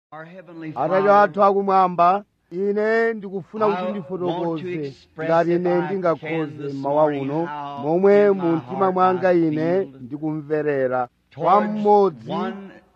Our Heavenly atate Father, athu akumwamba ine ndikufuna I kuti want to ndifotokoze express ngati if ine I can ndingakhoze this mmawa morning uno how momwe in my mu mtima heart mwanga I ine feel ndikumverera kwa towards mmodzi one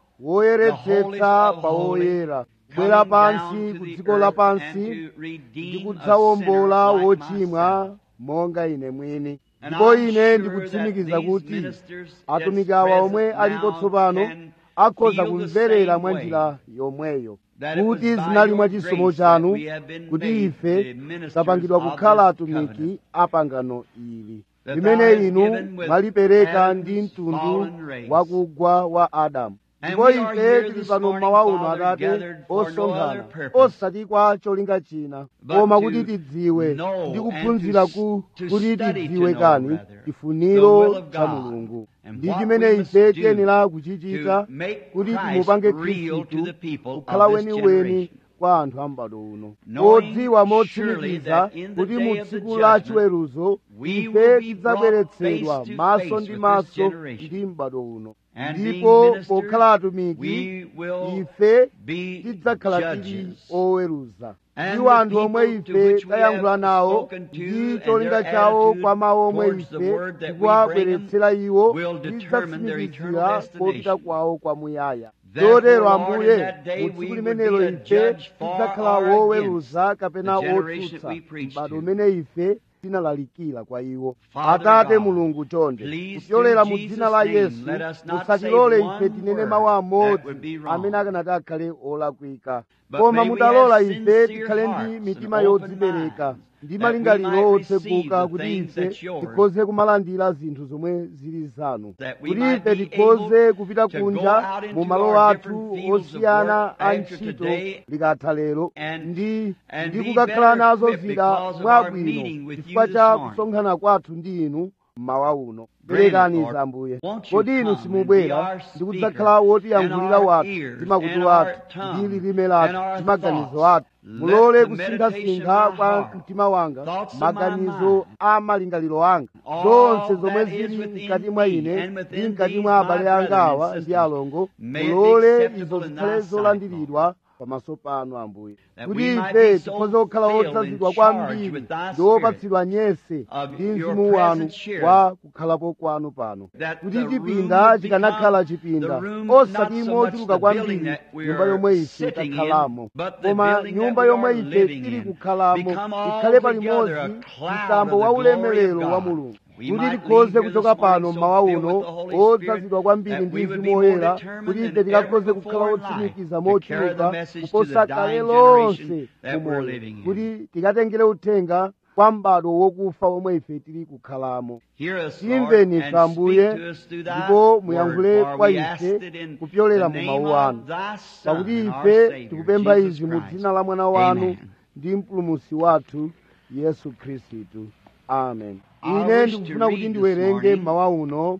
woyeretsetsa pa woyera kubwera pansi ku dziko lapansi ndi kudzawombola wochimwa monga ine mwini ndipo ine ndikutsimikiza kuti atumiki awa omwe alipo tsopano akhoza kumverera mwa njira yomweyo kuti zinali mwa chisomo chanu kuti ife tapangidwa kukhala atumiki a pangano ili limene inu mwalipereka ndi mtundu wakugwa wa adamu ndipo ife tili pano mmawa uno atate osonkhana osati kwa cholinga china koma kuti tidziwe ndi kuphunzira ku kuti tidziwe kani chifuniro cha mulungu ndi chimene ife tiyenera kuchichita kuti timupange khristu kukhala weniweni kwa anthu a m'bado uno podziwa motsimikiza kuti mu tsiku la chiweruzo ife tidzabweretsedwa maso ndi maso ndi m'bado uno ndipo pokhala atumiki ife tidzakhala tili oweruza ndiwo anthu omwe ife tayankhula nawo ndi cholinga chawo kwa mawu omwe ife tikuwabweretsera iwo tidzatsimikizira popita kwawo kwamuyaya chotero ambuye mu tsiku limenelo ife tidzakhala woweruza kapena wotsutsa m'bado umene ife tinalalikira kwa iwo atate mulungu chonde kupyolera mu dzina la yesu musatilole ife tinene mawu amodzi amene akanati akhale olakwika koma mutalola ife tikhale ndi mitima yodzipereka ndi malingaliro otseguka kuti ife tikhoze kumalandira zinthu zomwe zili zanu kuti ife tikhoze kupita kunja mu malo athu osiyana a ntchito likatha lero ndi ndi kukakhala nazo zida mwabwino chifukwa cha kusonkhana kwathu ndi inu mmawa uno perekani ambuye kodi inu simubwera ndi kudzakhala wotiyankhulira wathu ndi makutu athu ndi lilime lathu ndi maganizo athu mulole kusinkhasinkha kwa mtima wanga maganizo a malingaliro anga zonse zomwe zili mkati mwa ine ndi mkati mwa abale anga awa ndi alongo mulole izo zikhale zolandiridwa pamaso panu ambuye kuti ife tikhoze kukhala odzazidwa kwambiri ndi opatsidwa nyese ndi mzimu wanu wa kukhalapo kwanu pano kuti chipinda chikanakhala chipinda osati mochuluka kwambiri nyumba yomwe ife takhalamo koma nyumba yomwe ife tili kukhalamo ikhale palimodzi mtambo wa ulemerero wa mulungu kuti tikhoze kuchoka pano mmawa uno odzazidwa kwambiri ndi mzimu woyera kuti ife tikakhoze kukhala otsimikiza mochuluka kuposa kale lonse mumoyo kuti tikatengere uthenga kwa m'bado wokufa omwe ife tili kukhalamo timveni ife ambuye ndipo muyankhule kwa ife kupyolera mu mawu anu pakuti ife tikupempha izi mu dzina la mwana wanu ndi mpulumusi wathu yesu khristu amen ine ndikufuna kuti ndiwerenge mmawa uno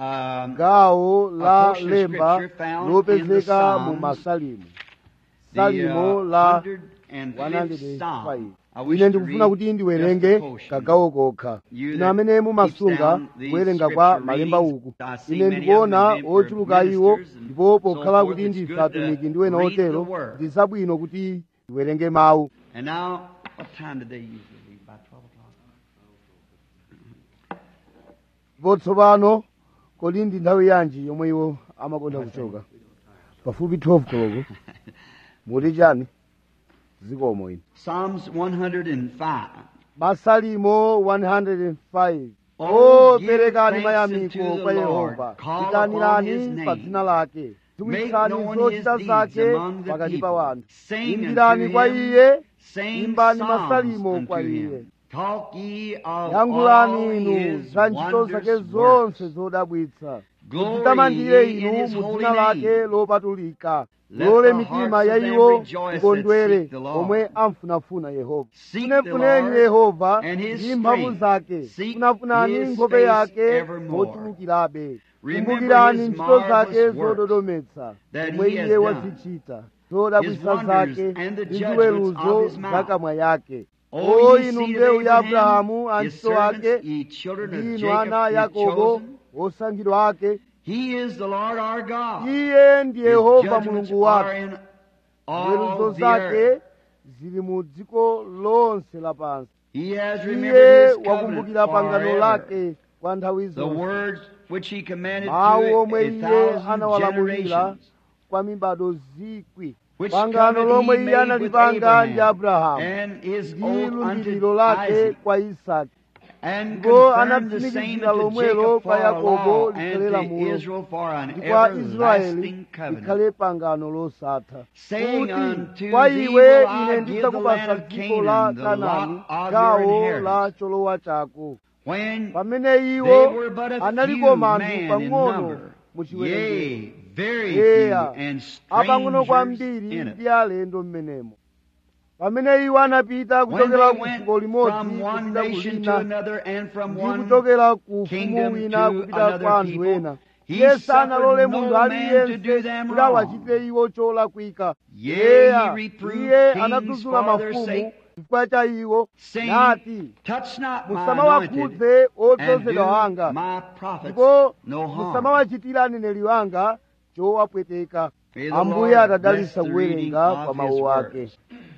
gawo la lemba lopezeka mu masalimu salimo la 105 ine ndikufuna kuti ndiwerenge kagawo kokha ino amene mumasunga kuwerenga kwa malemba uku ine ndikuona ochuluka iwo ndipo pokhala kuti ndife atumiki ndi wena otero ndi zabwino kuti ndiwerenge mawu And now, what time did they usually leave? About 12 o'clock? ndipo tsopano kodi ndi nthawi yanji yomwe iwo amakonda kuchoka pafupi 12 koloko muti chani zikomo ine Psalms 105. masalimo 105 Oh, o give perekani thanks mayamiko unto the kwa Lord. yehova Call itanirani upon his pa name. dzina lake Make ziwitsani known his zochita deeds zake among the pakati pa people. wanthu Sing imbirani unto kwa him, iye Sing imbani psalms masalimo unto kwa iye him. Talk ye of all yankhulani inu his za ntchito zake wondrous zonse works. zodabwitsa Glory mudzitamandire ye in inu his mu holy dzina name. lake lopatulika Let lole the mitima hearts ya of them iwo rejoice that ikondwere seek the Lord. omwe amfunafuna yehova Seek the funefuneni Lord yehova and his ndi mphamvu strength. zake Seek funafunani his nkhope face yake evermore. mochulukirabe Remember kumbukirani his ntchito zake marvelous works zododometsa that zomwe he has iye done. wazichita zodabwitsa His wonders zake and the ndi judgments ziweruzo of his mouth. za kamwa yake O o ye inu seed of mbewu ya Abraham, abrahamu his antchito servants, ake ye children of ndi inu Jacob, ana a his yakobo chosen. osankhidwa ake He is the Lord our God. iye ndi His yehova judgments mulungu wathu are in ziweruzo all the zake earth. zili mu dziko lonse lapansi He has iye remembered his covenant wakumbukira pangano forever. lake kwa nthawi The zonse words which he commanded mawu to omwe a iye thousand anawalamulira generations. kwa mibado zikwi Which pangano covenant lomwe he iye made with analipanga ndi Abraham abrahamu and his ndi oath lumbiriro unto lake Isaac, kwa isaki and ndipo confirmed the same anatsimikizira unto lomwelo Jacob pa for a yakobo law likhale and to lamulo Israel for an ndi kwa israeli everlasting covenant. likhale pangano losatha Saying kuti unto kwa thee iwe will I ine give the ndidzakupasa land of dziko la Canaan, the kanani lot of your gawo inheritance. la cholowa chako When pamene iwo they were but a analiko few manthu man in pang'ono number, mu chiwerengero yea, very Yeya, few, and apang'ono strangers kwambiri in it. ndi alendo mmenemo pamene iwo anapita When kuchokera they ku went dziko limodzi from one kupita ku nation to lina another and from ndi one kuchokera ku ufumu kingdom wina to kupita another kwa anthu people, ena he iye sanalole suffered munthu no man to do aliyense them kuti wrong. awachite iwo cholakwika Yea, yeya he reproved iye kings anadzudzula for their mafumu sake, chifukwa cha iwo saying, nati Touch not my musamawakhudze anointed, and odzozedwa do wanga my prophets ndipo no harm. musamawachitira aneneri wanga chowapweteka May the ambuye Lord atadalitsa bless the reading kuwerenga of kwa his mawu words. ake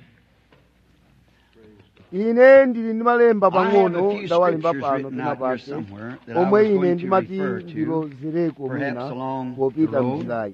ine ndili ndi malemba I have a pang'ono few ndawalemba scriptures pano written pena out here pake somewhere that I omwe was ine going to ndimati refer to, ndilozereko perhaps mwina along the popita road. mnjirayi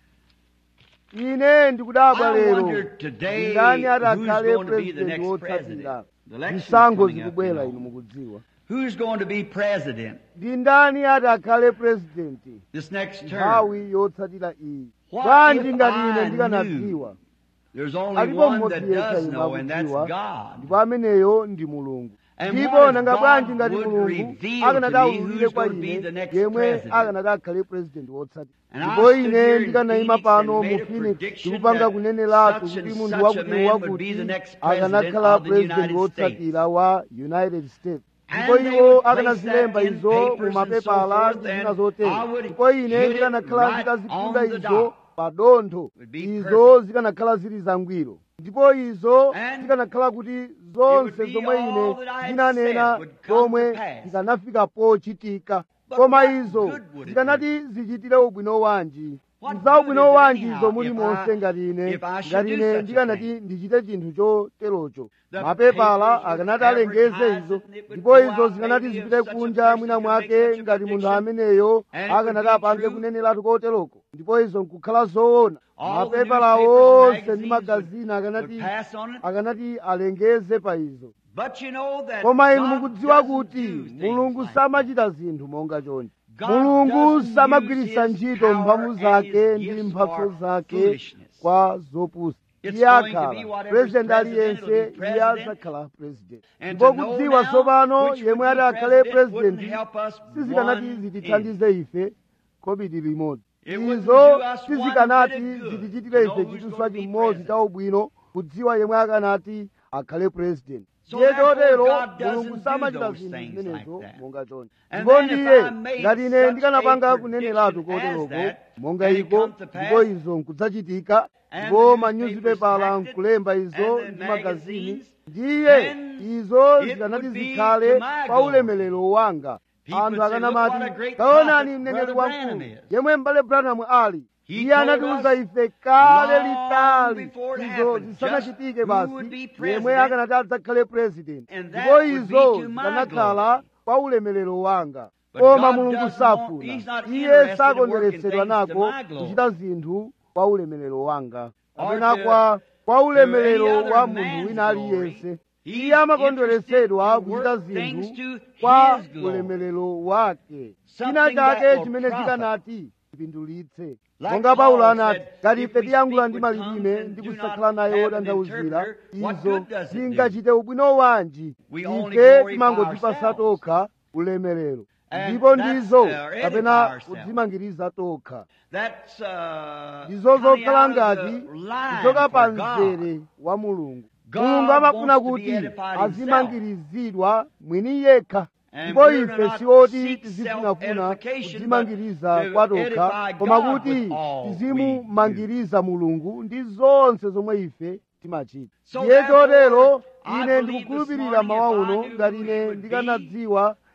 ine ndikudabwa I lero wonder today ndani who's atakhale going to be the president next wotsatira president. The election's zisankho coming up, you zikubwera know. inu mukudziwa Who's going to be president ndi ndani atakhale presidenti this next term? nthawi yotsatira iyi What bwanji if ngati I ine ndikanadziwa There's only alipo one that mmodzi yekha does ine know, and that's akudziwa God. ndipo ameneyo ndi mulungu And ndipo what if nanga God bwanji ngati would mulungu reveal akanati to me aululire who's kwa going to be the ine next yemwe president? akanati akhale president wotsatira And I ndipo stood ine here in ndikanayima Phoenix pano and mu made a phoenix prediction ndikupanga that kuneneratu such and kuti munthu such a wakuti man would be the wakuti next president akanakhala of the president United wotsatira wa united states And ndipo they iwo would place akanazilemba that in izo mu papers and mapepala so forth, ndi zina and zotero I would ndipo ine hit it ndikanakhala right nditazipinda on the izo dot. pa dontho Would be izo zikanakhala zili zangwiro ndipo izo And zikanakhala kuti it zonse would be zomwe all ine that I had ndinanena said would come zomwe to pass. zikanafika pochitika But koma what izo good would it zikanati zichitire ubwino wanji What za good ubwino is it wanji anyhow izo muli if monse I- ngati ine if I should ngati do ine such a ndikanati thing? ndichite chinthu choterocho The mapepala papers would akanati alengeze advertise izo it, and it would ndipo go izo out zikanati maybe if zipite such a kunja person mwina could make mwake such a ngati munthu prediction, ameneyo and it would akanati be apange true. kuneneratu koteroko ndipo izo nkukhala zoona All the mapepala newspapers and onse ndi magazines magazini would akanati pass on it. akanati alengeze pa izo But you know that koma inu God mukudziwa doesn't kuti do things mulungu like samachita zinthu monga chonchi God mulungu doesn't samagwiritsa use his ntchito power mphamvu and zake his ndi gifts mphatso for zake foolishness. kwa zopusa It's iye going to be akhala whatever's president president, aliyense it'll be iye president. adzakhala president And ndipo to know kudziwa now tsopano which yemwe would ati be akhale president wouldn't president help us sizikanati one zitithandize ife kobiri limodzi It wouldn't izo do us one sizikanati bit of good zitichitire to know ife who's chituswa gonna be chimodzi president. cha ubwino kudziwa yemwe akanati akhale president So ndiye therefore chotero God doesn't mulungu do samachita those zinthu things zimenezo like that. monga chonchi And ndipo then if ndiye I made ngati ine such ndikanapanga a kuneneratu prediction as koteroko that, monga and it iko come to pass, ndipo izo nkudzachitika and ndipo the manyuzipepala newspapers nkulemba izo and the ndi magazini magazines, ndiye then izo it zikanati would be zikhale to my pa glory. ulemelero wanga People anthu would say, "Look akanamati what a great taonani prophet mneneri Brother wamkulu Branham is." yemwe m'bale branham ali He iye told anatiuza us ife kale long litali before it izo happened, zisanachitike just who would basi be president, yemwe akanati adzakhale president and that ndipo would be izo to my zikanakhala glory. pa ulemelero wanga But koma God mulungu doesn't want- safuna He's not iye interested in sakondweretsedwa working things to nako my glory. kuchita zinthu kwa ulemelero wanga Or kapena to- kwa kwa to ulemelero any other wa man's munthu wina glory. aliyense He's iye amakondweretsedwa interested in kuchita work things zinthu to kwa his glory. ulemelero wake Something china that chake will chimene profit. chikanati chipindulitse Like monga paulo Paul anati said, ngati if ife we tiyankhula speak ndi with malilime tongues ndi and do kusakhala not nayo have an otanthauzira interpreter, what izo good does it do? zingachite ubwino wanji We only ife glorify timangodzipasa ourselves. tokha ulemerero And ndipo that's, ndizo uh, edify kapena ourselves. kudzimangiriza tokha That's uh, ndizo coming zokhala out of ngati the line kuchoka pa for God. mzere wa mulungu God mulungu amafuna wants to be kuti edified azimangirizidwa mwini yekha And ndipo we're ife not sioti seek tizifunafuna self-edification, kudzimangiriza but to kwa tokha edify koma God kuti with all tizimumangiriza mulungu ndi zonse zomwe ife timachita So ndiye therefore, chotero I ine believe ndikukhulupirira this morning mawa if I uno knew ngati who ine he would ndikanadziwa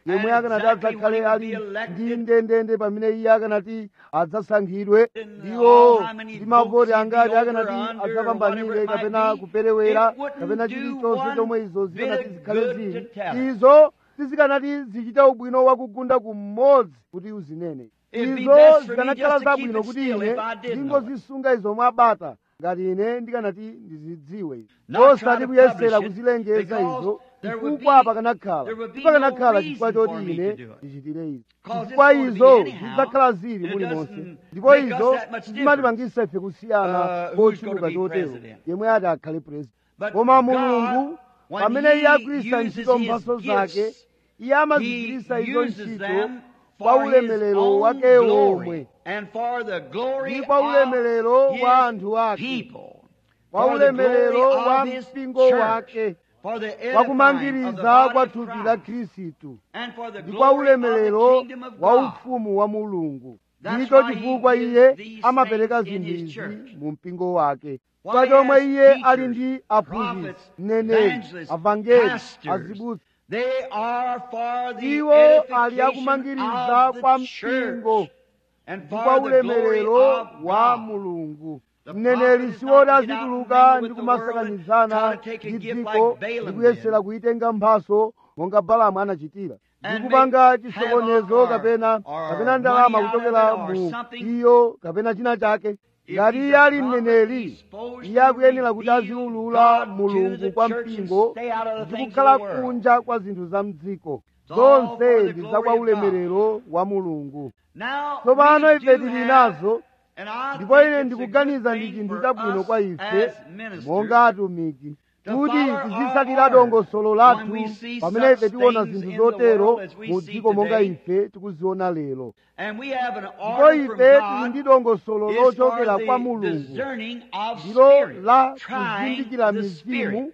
yemwe akanati exactly adzakhale when he ali will be elected. ndi ndendende pamene iye akanati adzasankhidwe And ndiwo how many ndi mavoti votes he'd angati be over, akanati under, or adzapambanire whatever it might kapena be, kuperewera it wouldn't kapena do chilichonse one chomwe izo bit zikanati of zikhale good zili to tell it. izo sizikanati zichita ubwino wakugunda kumodzi kuti uzinene It'd be izo best for me zikanakhala just to keep zabwino it kuti still ine if I did know ndingozisunga izo mwabata ngati ine ndikanati ndizidziwe Not try osati to kuyesera publish it, kuzilengeza because izo there would chifukwa be- pakanakhala there would be pakanakhala no chifukwa reason choti for me ine to do it. ndichitire izi 'Cause it's chifukwa going to be izo anyhow, zidzakhala zili and it mulimonse doesn't ndipo make us izo that much zimatipangisa ife kusiyana uh, who's kochuluka gonna be chotero president. yemwe ati akhale president But koma God, mulungu when pamene he iye agwiritsa uses ntchito his mphatso gifts, zake iye amazigwiritsa He izo uses ntchito them kwa for his ulemerero own wake glory omwe and for the glory ndi kwa of ulemerero his wa anthu ake people, kwa for the ulemerero glory wa of his mpingo church, wake for the kwa edifying of the kumangiriza body kwa of thupi la Christ, khristu and for the ndi kwa glory of the ulemerero kingdom of wa God. ufumu wa mulungu That's ndicho why he chifukwa gives iye these amapereka things in zinthu his izi church. mu mpingo wake Why kwa he chomwe has iye teachers, ali ndi aphunzitsi prophets, mneneri evangelists, avangeli pastors. azibusa They are for the iwo ali edification akumangiriza of kwa the mpingo church and ndi for kwa the glory ulemerero of wa God. mulungu The mneneri prophet is siwoti not to get out azituluka and ndi mingle with the world kumasakanizana and try to take a ndi gift dziko like Balaam ndi kuyesera did. kuyitenga mphaso monga balamu anachitira ndi And kupanga make chisokonezo havoc kapena or- or kapena ndalama money out of kuchokera it or mu something. iyo kapena china chake If ngati he's iye a ali prophet, mneneri he's supposed iye to akuyenera kuti reveal aziwulula God to mulungu the kwa church and mpingo stay out of the ndi things of kukhala the world. kunja kwa zinthu za mdziko It's all zonse for the ndi za glory kwa of God. ulemerero wa mulungu Now, tsopano we ife do tili have- nazo and I ndipo think ine it's a ndikuganiza good ndi thing chinthu for chabwino us kwa ife as ministers monga atumiki to kuti follow tizitsatira our dongosolo order lathu when we see pamene such ife tiona things zinthu in the zotero world as we mu see dziko monga today. ife tikuziona lero And we have an ndipo order from ife tili ndi God dongosolo is lochokera for kwa the mulungu discerning of ndilo spirit, la trying kuzindikira the mizimu spirit.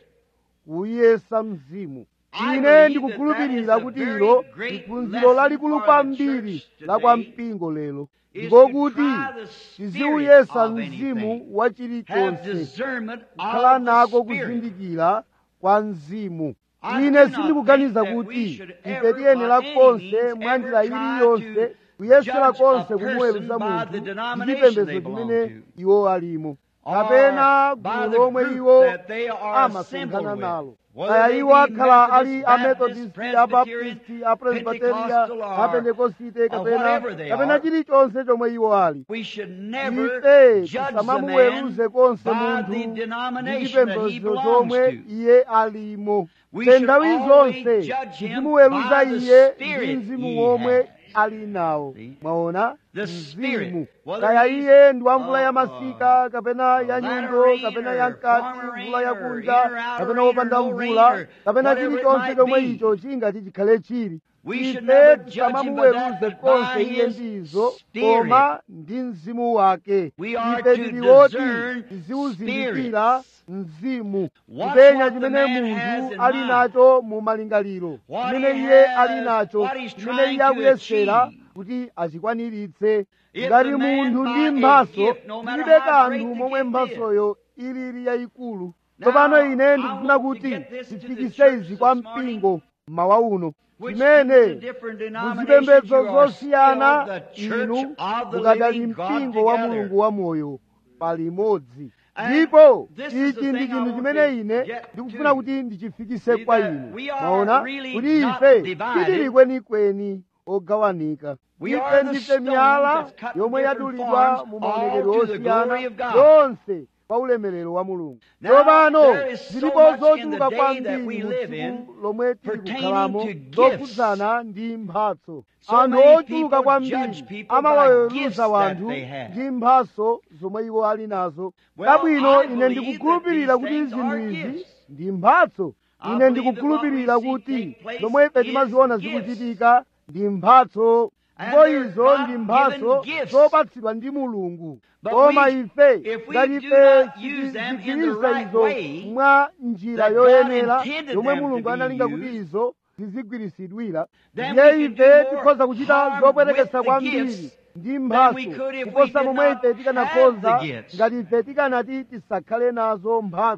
kuyesa mzimu I ine believe ndikukhulupirira that that kuti is a ilo very great liphunziro lesson lalikulu for the kwambiri church la kwa today mpingo lero is ndiko to kuti try the spirit tiziuyesa of mzimu anything. wa Have chilichonse discernment kukhala of the nako spirit. kuzindikira kwa mzimu I ine do not sindikuganiza think that we kuti should ife ever, tiyenera by any konse means, mwa njira ever try iliyonse to kuyesera judge konse a kumuweruza person by munthu the ndi denomination chipembedzo they belong chimene to. iwo alimo Or kapena by gulu the lomwe group iwo that they are assembled amasonkhana with. nalo Whether kaya they iwo be akhala Methodist, ali Baptist, amethodisti Presbyterian, abaptisti apresbiteria Pentecostal, or- apentekosite or kapena whatever they kapena are. chilichonse chomwe iwo ali We should never ife judge the man tisamamuweruze konse by munthu the ndi denomination that he chipembedzo belongs chomwe to. iye alimo We te should nthawi always zonse judge him tizimuweruza by the iye spirit ndi mzimu he womwe has. ali nawo See? mwaona The spirit. mzimu Whether kaya he's, iye ndi wa mvula uh, ya masika kapena ya latter nyundo rain kapena or ya mkati former mvula ya rain or kunja in or out kapena rain wopanda or no rain mvula or kapena whatever it chilichonse might chomwe be. icho chingati chikhale chili We should ife never judge him by that, tisamamuweruze but konse by iye his ndizo spirit. koma ndi mzimu wake We are ife to tili woti discern tiziwuzindikira spirits. mzimu Watch kupenya what the chimene man has munthu in ali mind. nacho mu malingaliro What chimene he iye has, ali nacho what he's chimene trying iye to akuyesera achieve. kuti achikwaniritse If ngati the man munthu by ndi a mphaso gift, no matter ndilibe how kanthu great the momwe gift mphasoyo ilili yayikulu Now, tsopano ine I ndikufuna want to kuti get this to the tifikise church izi this kwa morning, mpingo mmawa uno which chimene in the different denominations muzipembedzo you are zosiyana still the church inu of the mukadali living God mpingo wa together. mulungu wa moyo palimodzi And ndipo this is the ichi ndi thing I chinthu want chimene to ine get ndikufuna to. kuti ndichifikise See kwa that inu we are maona really kuti not ife divided. titili kwenikweni ogawanika We ife are the ndife stones miyala that's cut in yomwe different yadulidwa forms, mu maonekedwe all to the osiyana glory of God. yonse kwa ulemerero wa mulungu Now, tsopano there is so zilipo much in the zochuluka day kwambiri that we mu live in tsiku lomwe tili pertaining kukhalamo to gifts. zokhudzana ndi mphatso So anthu many ochuluka people kwambiri judge people by gifts amawaweruza that wanthu they have. ndi mphatso zomwe iwo ali nazo Well, kabwino I ine believe ndikukhulupirira that kuti these things zinthu are izi gifts. ndi mphatso I ine believe ndikukhulupirira that what we kuti see take place zomwe ife is timaziona gifts. zikuchitika ndi mphatso And ndipo they're izo ndi God-given mphatso gifts. zopatsidwa ndi mulungu But koma we- ife if we ngati do ife not use them in the tizigwiritsa right izo way mwa njira that God yoyenera intended yomwe them to mulungu be analinga used, kuti izo zizigwirisidwira then ndiye we can ife do more tikhoza kuchita harm zopwetekesa with the kwambiri gifts ndi than mphatso we could if we kuposa did momwe not ife have tikanakhoza the gifts. ngati ife tikanati tisakhale nazo mphatso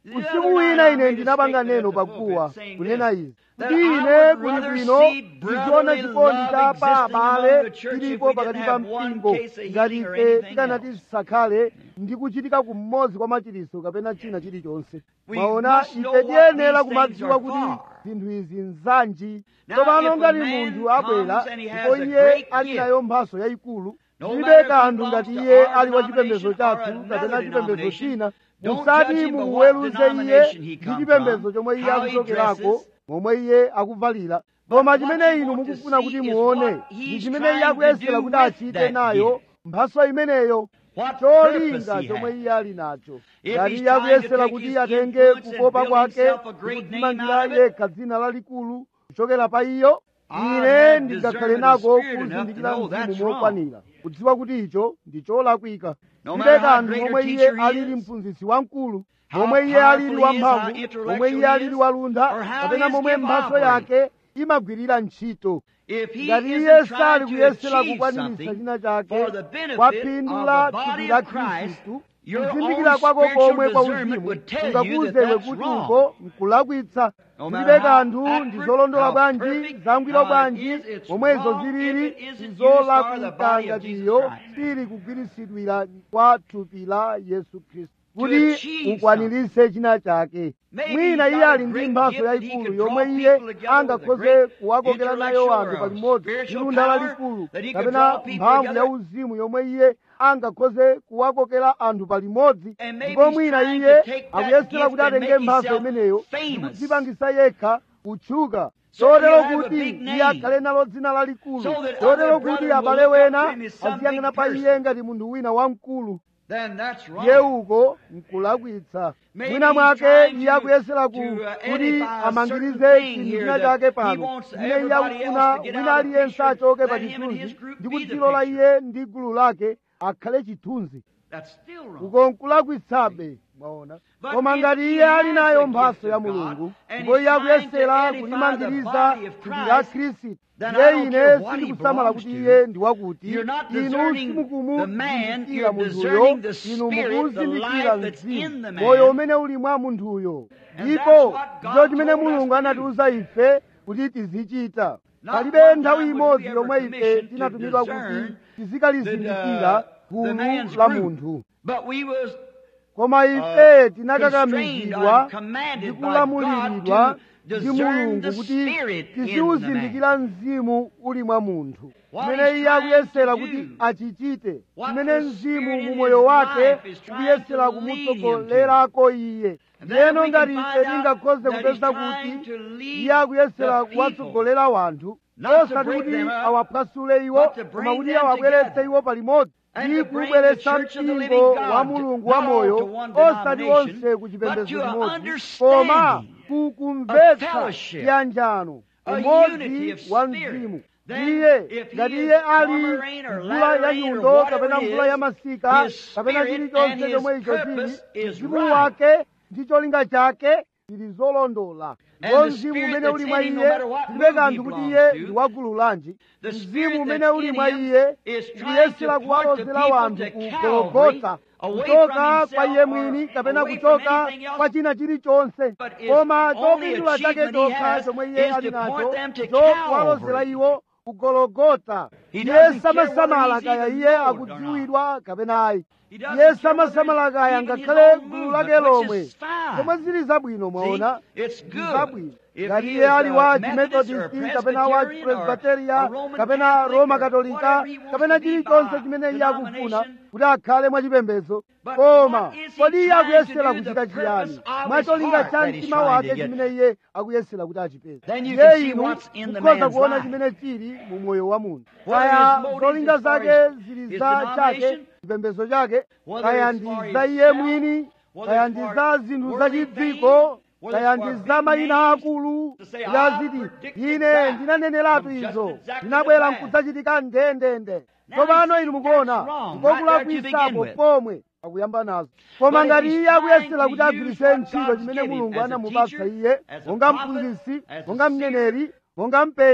usiku wina ine ndinapanga neno paguwa kunena izi kuti ine kuli bwino ndiziona chikondi cha pa abale chilipo pakati pa mpingo ngati ife tikanati tisakhale ndi kuchitika kumodzi kwa machiritso kapena china chilichonse mwaona ife tiyenera kumadziwa kuti zinthu izi nzanji tsopano ngati munthu abwera ndipo iye ali nayo mphaso yayikulu zilibe kanthu ngati iye ali wa chipembedzo chathu kapena chipembedzo china musati muweruze iye ndi chipembedzo chomwe iye akuchokerako momwe iye akuvalira koma chimene inu mukufuna kuti muone ndi chimene iye akuyesera kuti achite nayo mphaso imeneyo cholinga chomwe iye ali nacho ngati iye akuyesera kuti atenge kukopa kwake kudzimangira yekha dzina lalikulu kuchokera pa iyo ine ndingakhale nako kuzindikira mzimu mokwanira kudziwa kuti icho ndi cholakwika ndibe kanthu momwe iye alili mphunzitsi wamkulu momwe iye alili wamphamvu momwe iye alili waluntha kapena momwe mphaso yake imagwirira ntchito ngati iye sali kuyesera kukwaniritsa china chake kwa phindu la thupi la khristu kuzindikira kwako komwe kwa uzimu kungakuwuzewe kuti uko nkulakwitsa ndibe kanthu ndi zolondola bwanji zangwiro bwanji momwezo zilili zolakwika ngatiyo sili kugwirisidwira kwa thupi la yesu khristu kuti ukwanirise china chake mwina iye ali ndi mphaso yayikulu yomwe iye angakhoze kuwakokera nayo anthu palimodzi ndi lunda lalikulu kapena mphamvu ya uzimu yomwe iye angakhoze kuwakokera anthu palimodzi ndipo mwina iye akuyesera kuti atenge mphaso imeneyo ndi kudzipangisa yekha kutchuka chotero kuti iye akhale nalo dzina lalikulu chotero kuti abale wena aziyang'ana pa iye ngati munthu wina wamkulu iye uko nkulakwitsa mwina mwake iye akuyesera kuti amangirize chinthu china chake pano chimene iye akufuna wina aliyense achoke pa chithunzi ndi kudzilola iye ndi gulu lake akhale chithunzi uko nkulakwitsabe mwaona koma ngati iye ali nayo mphaso ya mulungu ndipo iye akuyesera kulimangiriza thupi la khristu ndiye ine sindikusamala kuti iye ndi wakuti inu simukumuzindikira munthuyo inu mukuzindikira mzimu moyo umene uli mwa munthuyo ndipo ndicho chimene mulungu anatiuza ife kuti tizichita palibe nthawi imodzi yomwe ife tinatumidwa kuti tizikalizindikira gulu la munthu koma ife tinakakamizidwa ndi kulamuliridwa ndi mulungu kuti tiziwuzindikira mzimu uli mwa munthu chimene iye akuyesera kuti achichite chimene mzimu mu moyo wake ukuyesera kumutsogolerako iye ndiyeno ngati ife tingakhoze kupeza kuti iye akuyesera kuwatsogolera wanthu osati kuti awaphwasule iwo koma kuti awabweretse iwo palimodzi ndi kubweretsa mpingo wa mulungu wa moyo osati onse ku chipembedzo chimodzi koma kukumvetsa chiyanjano umodzi wa mzimu iye ngati iye ali mvula ya nyundo kapena mvula ya masika kapena chilichonse chomwe icho chili mzimu wake ndi cholinga chake zili zolondola ndipo mzimu umene uli mwa iye ndibe kanthu kuti iye ndi wagulu lanji mzimu umene uli mwa iye ukuyesera kuwalozera wanthu ku gologota kuchoka kwa iye mwini kapena kuchoka kwa china chilichonse koma chopindula chake chokha chomwe iye ali nacho chokuwalozera iwo ku gologota iye samasamala kaya iye akudziwidwa kapena ayi iye samasamala kaya ngakhale gulu lake lomwe zomwe zili zabwino mwaona zabwino ngati iye ali wa chimethodisti kapena wa chipresbiteria kapena roma katolika kapena chilichonse chimene iye akufuna kuti akhale mwachipembedzo koma kodi iye akuyesera kuchita chiyani mwacholinga cha mtima wake chimene iye akuyesera kuti achipeze iye inu mukhoza kuona chimene chili mu moyo wa munthu kaya zolinga zake zili za chake chipembedzo chake kaya ndi za iye mwini kaya ndi za zinthu zachidziko kaya ndi za mayina akulu yaziti ine ndinaneneratu izo ndinabwera nkudzachitika ndendende tsopano inu mukuona ndikokulakwitsapo pomwe akuyamba nazo koma ngati iye akuyesera kuti agwiritse ntchito chimene mulungu anamupatsa iye monga mphunzitsi monga mneneri monga mpenyi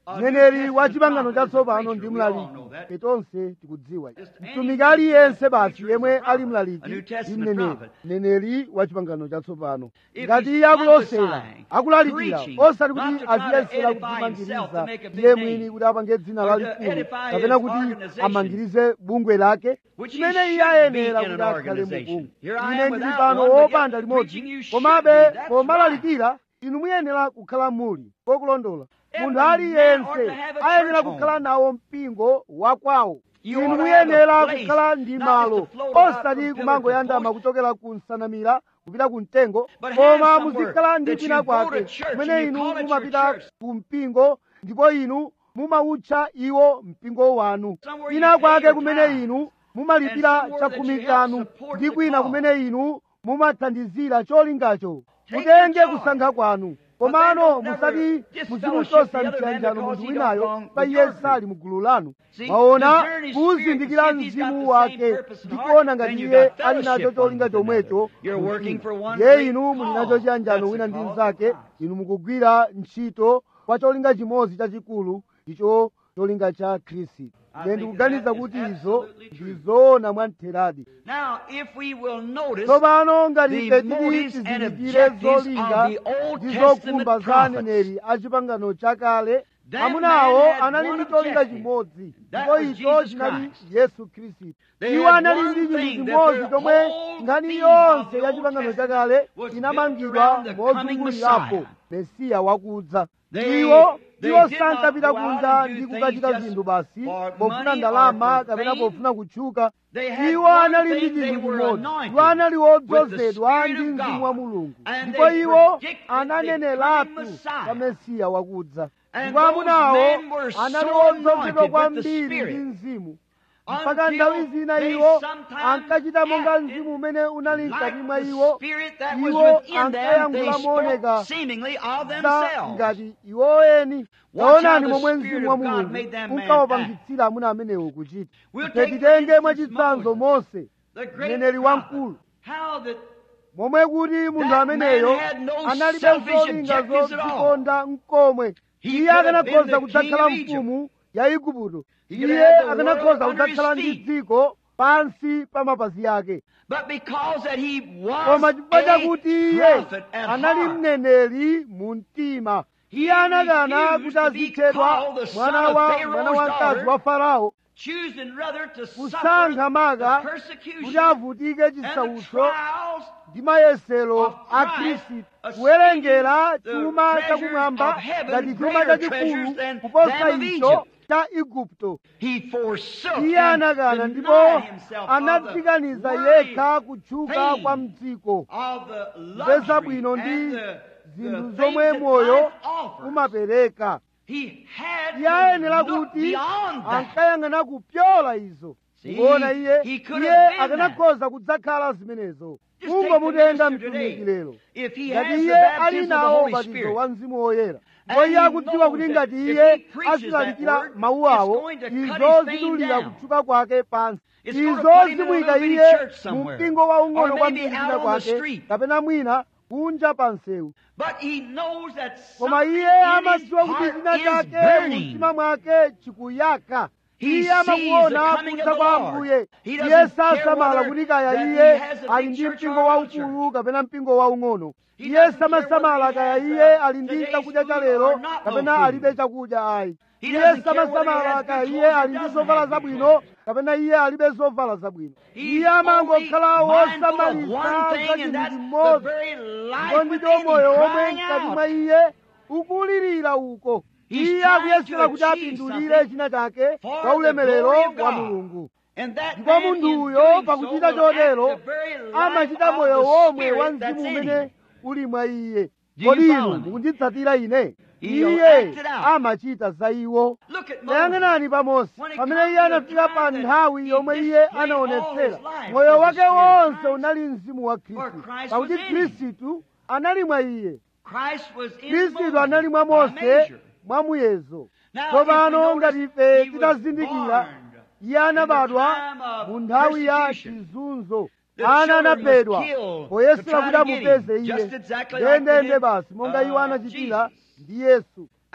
A mneneri New wa Testament chipangano prophet is a chatsopano ndi preacher. We all mlaliki know that. tonse tikudziwa Just any mtumiki aliyense basi preacher is yemwe a prophet. ali mlaliki A New ndi Testament mneneri prophet. mneneri wa chipangano chatsopano If ngati he's iye akulosera prophesying, akulalikira preaching, osati not kuti to try to aziyesera edify himself kudzimangiriza to make a big iye name, mwini kuti apange dzina or to lalikulu edify kapena his kuti organization, amangirize bungwe lake which he chimene iye should ayenera be in kuti an akhale mu organization. bungwe Here I ine am ndili without pano one, but yet wopanda limodzi preaching you should komabe be. That's pomalalikira inu muyenera kukhala muli kokulondola Every munthu man ought aliyense to have a ayenera church kukhala home. nawo mpingo wakwawo You inu ought to have a muyenera place, kukhala ndi not malo just to float about osati from pillar kumangoyandama to kuchokera ku nsanamira kupita ku mtengo But have koma somewhere muzikhala ndi that you kwina go to kwake church kumene and you inu call it your mumapita church. ku mpingo ndipo inu mumautcha iwo mpingo wanu Somewhere you kwina pay kwake your kumene tithe. inu mumalipira And somewhere that chakhumi you help chanu support ndi the kwina cause. kumene inu mumathandizira cholingacho Take mutenge your joy. kusankha kwanu But komano then don't never musati disfellowship muzimuchosa the other man mchiyanjano because munthu he winayo don't belong pa with iye your sali mu gulu lanu See, maona discern his kuzindikira spirit, see if he's got mzimu the wake same purpose and ndi heart, kuona ngati then you iye got ali nacho fellowship cholinga one with chomwecho another. You're mu working mtima. for one ye great inu muli nacho cause. chiyanjano That's wina the ndi cause of mnzake Christ. inu mukugwira ntchito kwa cholinga chimodzi chachikulu icho cholinga cha khristu I ine think ndikuganiza that is kuti izo absolutely true. ndizoona mwamtheradi Now, if we will notice tsopano ngati the ife tili motives and tizindikire objectives zolinga of the Old ndi Testament zokhumba za prophets. aneneri a chipangano chakale That amunawo man had anali one ndi cholinga objective. chimodzi That ndipo was icho Jesus chinali Christ. yesu khristu They iwo had anali one ndi chinthu thing, that chimodzi their chomwe whole nkhani theme yonse of the ya Old chipangano Testament chakale was built inamangidwa around the coming mozungulirapo Messiah. mesiya wakudza They- iwo they iwo did sankapita not go out kunja and do ndi things kukachita just zinthu basi for pofuna money ndalama or for kapena fame. pofuna kutchuka They had iwo one anali ndi thing, they chinthu were chimodzi anointed iwo anali with the wodzozedwa Spirit ndi of mzimu God. wa mulungu And ndipo they iwo predicted the ananeneratu coming Messiah. pa mesiya wakudza And ndipo those amunawo men were so anali anointed wodzozedwa with the kwambiri Spirit ndi mzimu mpaka until nthawi zina they iwo sometimes ankachita monga acted mzimu umene unali mkati like mwa the iwo spirit that was iwo within them, they ankayankhula mooneka spoke seemingly of za themselves. ngati iwoweni Watch how taonani the momwe Spirit mzimu wa of God mulungu made that man unkawapangitsira amuna amenewo kuchita We'll ife take for titenge instance mwachitsanzo Moses, mose the great mneneri prophet, wamkulu how that momwe kuti munthu That ameneyo man had no analibe selfish zolinga objectives at all. zodzikonda mkomwe He iye could have been akanakhoza the kudzakhala king of Egypt. mfumu ya igupto He could iye have the akanakhoza world under his kudzakhala ndi feet. dziko pansi pa mapazi ake But because that he was koma chifukwa chakuti a iye prophet at anali heart, mneneri mu mtima He iye anakana refused kuti to be azitchedwa called the son mwana of wa Pharaoh's mwana wamkazi daughter, wa farao choosing rather to kusankha suffer maka the kuti persecution avutike and the chisautso trials ndi mayesero of a Christ, khristu kuwerengera the chuma treasures chakumwamba of heaven, ngati chuma greater chachikulu treasures than kuposa them of icho Egypt. cha igupto He forsook iye and anakana ndipo denied himself of the anadzikanyiza worldly yekha kutchuka fame kwa mdziko of the kupeza luxury bwino and ndi the, the zinthu things zomwe that moyo life offers. umapereka He had iye ayenera to look kuti beyond that. ankayang'ana kupyola izo See, kuona iye he could iye have been akanakhoza kudzakhala zimenezo Just kungomutenga take the minister mtumiki today. lero If he ngati has the iye ali baptism of the nawo Holy ubatizo Spirit, wa mzimu woyera And ndipo iye he akudziwa kuti knows ngati that if iye he preaches azilalikira that word, mawu it's awo going to cut izo his fame zidulira down. kutchuka kwake pansi It's gonna izo put him in a zimuyika little bitty iye church mu somewhere. mpingo waung'ono Or maybe kwambiri out kwina on the kwake street. kapena mwina kunja pa msewu But he knows that koma something iye in his amadziwa kuti heart china is chake burning. mumtima mwake chikuyaka He iye sees amakuona the coming kudza of kwa the Lord. ambuye He iye doesn't care sasamala whether kuti kaya that iye he has a ali big ndi church mpingo or a little waukulu kapena mpingo waung'ono He iye doesn't care samasamala whether he kaya has, iye uh, ali ndi today's chakudya cha food lero or not no kapena food. alibe chakudya ayi He iye doesn't care whether he samasamala has kaya good iye clothes or ali ndi doesn't zovala have good zabwino clothes. kapena iye alibe zovala zabwino He's iye amangokhala only mindful of wosamalisa one thing, za and chinthu that's the chimodzi very ndipo life ndicho within him moyo omwe crying mkati mwa out. iye ukulirira uko He's iye trying akuyesera to kuti achieve apindulire something china chake for kwa the ulemerero glory of wa God. mulungu And that ndipo man munthu in uyo doing pakuchita so will act chotero the very life amachita of moyo the womwe wa spirit that's mzimu in umene him. uli mwa iye Do you kodi inu follow me? mukunditsatira ine He'll iye act it out. amachita za iwo Look at Moses. tayang'anani pa mose When it pamene comes iye to anafika the pa time that nthawi he yomwe iye displayed all anaonetsera his life moyo was the wake Spirit of wonse Christ. unali mzimu wa For khristu Christ pakuti was in him. khristu anali mwa iye Christ was in khristu Moses anali mwa by mose measure. mwa muyezo Now, tsopano if we ngati notice, ife he was titazindikira born iye anabadwa in the time of mu nthawi ya persecution. chizunzo The ana children anaphedwa was killed to poyesera try kuti to get him, amupeze iye just exactly like they ndendende did, basi monga iwo uh, anachitira Jesus. ndi yesu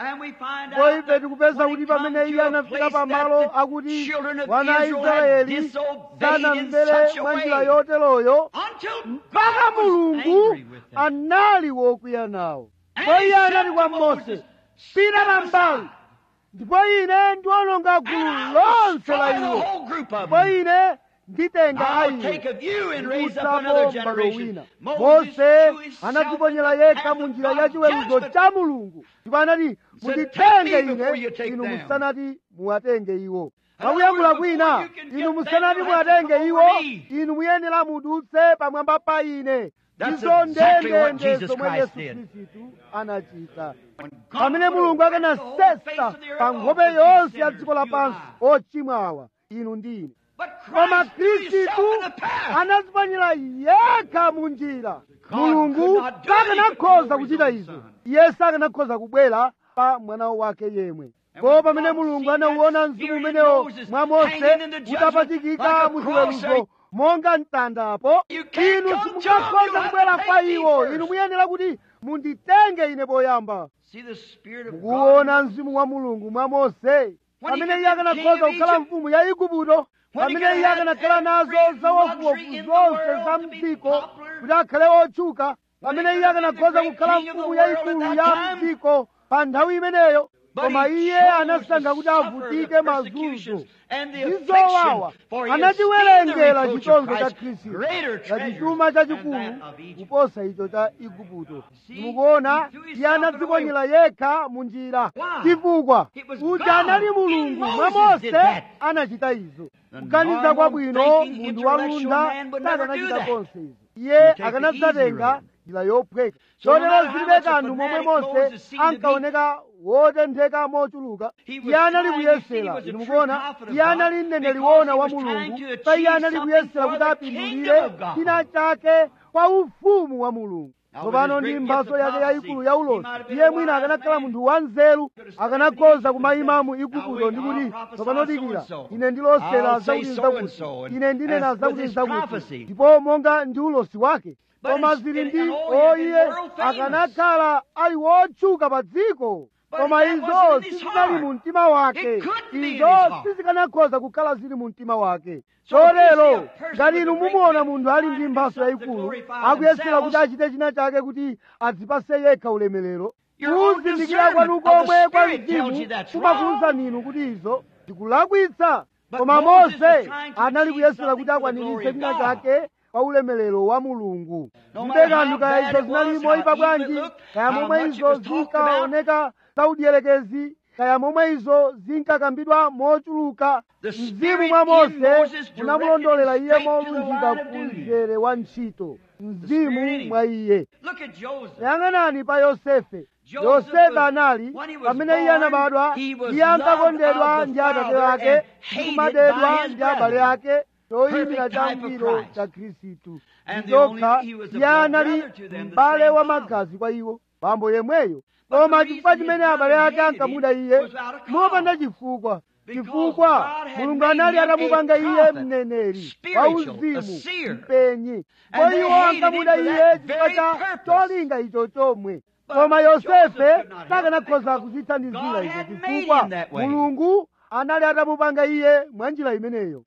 And we find ndipo out ife that tikupeza when kuti he come pamene iye to a anafika place pamalo that the akuti children of wana a Israel had israeli disobeyed in sanamvere such a mwa njira way yoteroyo until mpaka God was mulungu angry with them. anali wokwiya nawo And ndipo he iye said anati to kwa Moses, mose pita "Step pambali aside, ndipo ine ndiwononga and gulu I'll lonse la destroy the iwo whole group of ndipo them. ine nditenga I'll take ayiwo of you and raise up another ndikutsapo m'bado generation. wina Moses mose threw himself anadziponyera in the yekha path mu of njira God's ya chiweruzo judgment. cha mulungu ndipo anati Said, munditenge "Take me before you ine take inu them." musanati muwatenge iwo In other pakuyankhula words, kwina before you can inu get them, musanati you'll have to muwatenge come iwo over me. inu muyenera mudutse pamwamba pa ine That's izo exactly what ndendende Jesus zomwe Christ yesu did. khristu anachita God pamene mulungu put the whole face akanasesa of the earth pa off nkhope with these yonse ya sinners, dziko you lapansi and I. ochimwa awa inu ndi ine But koma Christ threw himself khristu in the path. anadziponyera yekha mu njira God mulungu could not do sakanakhoza anything kuchita over his izo own son. iye sakanakhoza kubwera pa mwana wake yemwe And po when pamene God mulungu seen anauona that mzimu spirit in umenewo Moses mwa mose hanging in the judgment utapachikika like a mu cross, chiweruzo monga mtandapo You can't inu come to him, simungakhoza you have kubwera to kwa take me iwo first. inu muyenera kuti munditenge ine poyamba See the Spirit of God. mukuona mzimu wa mulungu mwa mose pamene iye akanakhoza kukhala mfumu ya igupto pamene iye akanakhala nazo zawofuwofu zonse za mdziko kuti akhale otchuka pamene iye akanakhoza kukhala mfumu yayikulu ya mdziko pa nthawi imeneyo koma iye anasankha kuti avutike mazunzo ndi zowawa anachiwerengera chitonzo cha khristu ngati chuma chachikulu kuposa icho cha igupto mukuona iye anadziponyera yekha mu njira chifukwa uja anali mulungu mwa mose anachita izo kuganiza kwabwino munthu walunda sakanachita konse izo iye akanadzatenga njira yophweka chotero zilibe kanthu momwe mose ankaoneka wotentheka mochuluka iye anali kuyesera inu mukuona iye anali mneneri wona wa mulungu pa iye anali kuyesera kuti apindulire china chake kwa ufumu wa mulungu tsopano ndi mphatso yake yayikulu ya ulosi iye mwina akanakhala munthu wanzeru akanakhoza kumayima mu igupto ndi kuti tsopano dikira ine ndilosera zakuti zakuti ine ndinena zakuti zakuti ndipo monga ndi ulosi wake koma zili ndi o iye akanakhala ali wotchuka pa dziko koma izo sizinali mu mtima wake izo sizikanakhoza kukhala zili mu mtima wake chotero ngati inu mumuona munthu ali ndi mphatso yayikulu akuyesera kuti achite china chake kuti adzipase yekha ulemerero kuzindikira kwanu komwe kwa mzimu kumakuwuzani inu kuti izo zikulakwitsa koma mose anali kuyesera kuti akwaniritse china chake kwa ulemerero wa mulungu mbe kanthu kaya izo zinali moyipa bwanji kaya momwe izo zinkaoneka zaudierekezi kaya momwe izo zinkakambidwa mochuluka mzimu mwa mose unamulondolera iye molunjika ku mzere wa ntchito mzimu mwa iye yang'anani pa yosefe yosefe anali pamene iye anabadwa iye ankakondedwa ndi atate ake ndikumadedwa ndi abale ake choyimira changwiro cha khristu ndokha iye anali m'bale wa magazi kwa iwo bambo yemweyo koma chifukwa chimene abale ake ankamuda iye mopanda chifukwa chifukwa mulungu anali atamupanga iye mneneri wa uzimu mpenyi ko iwo ankamuda iye chifukwa cha cholinga icho chomwe koma yosefe sakanakhoza kuchithandizira icho chifukwa mulungu anali atamupanga iye mwa njira imeneyo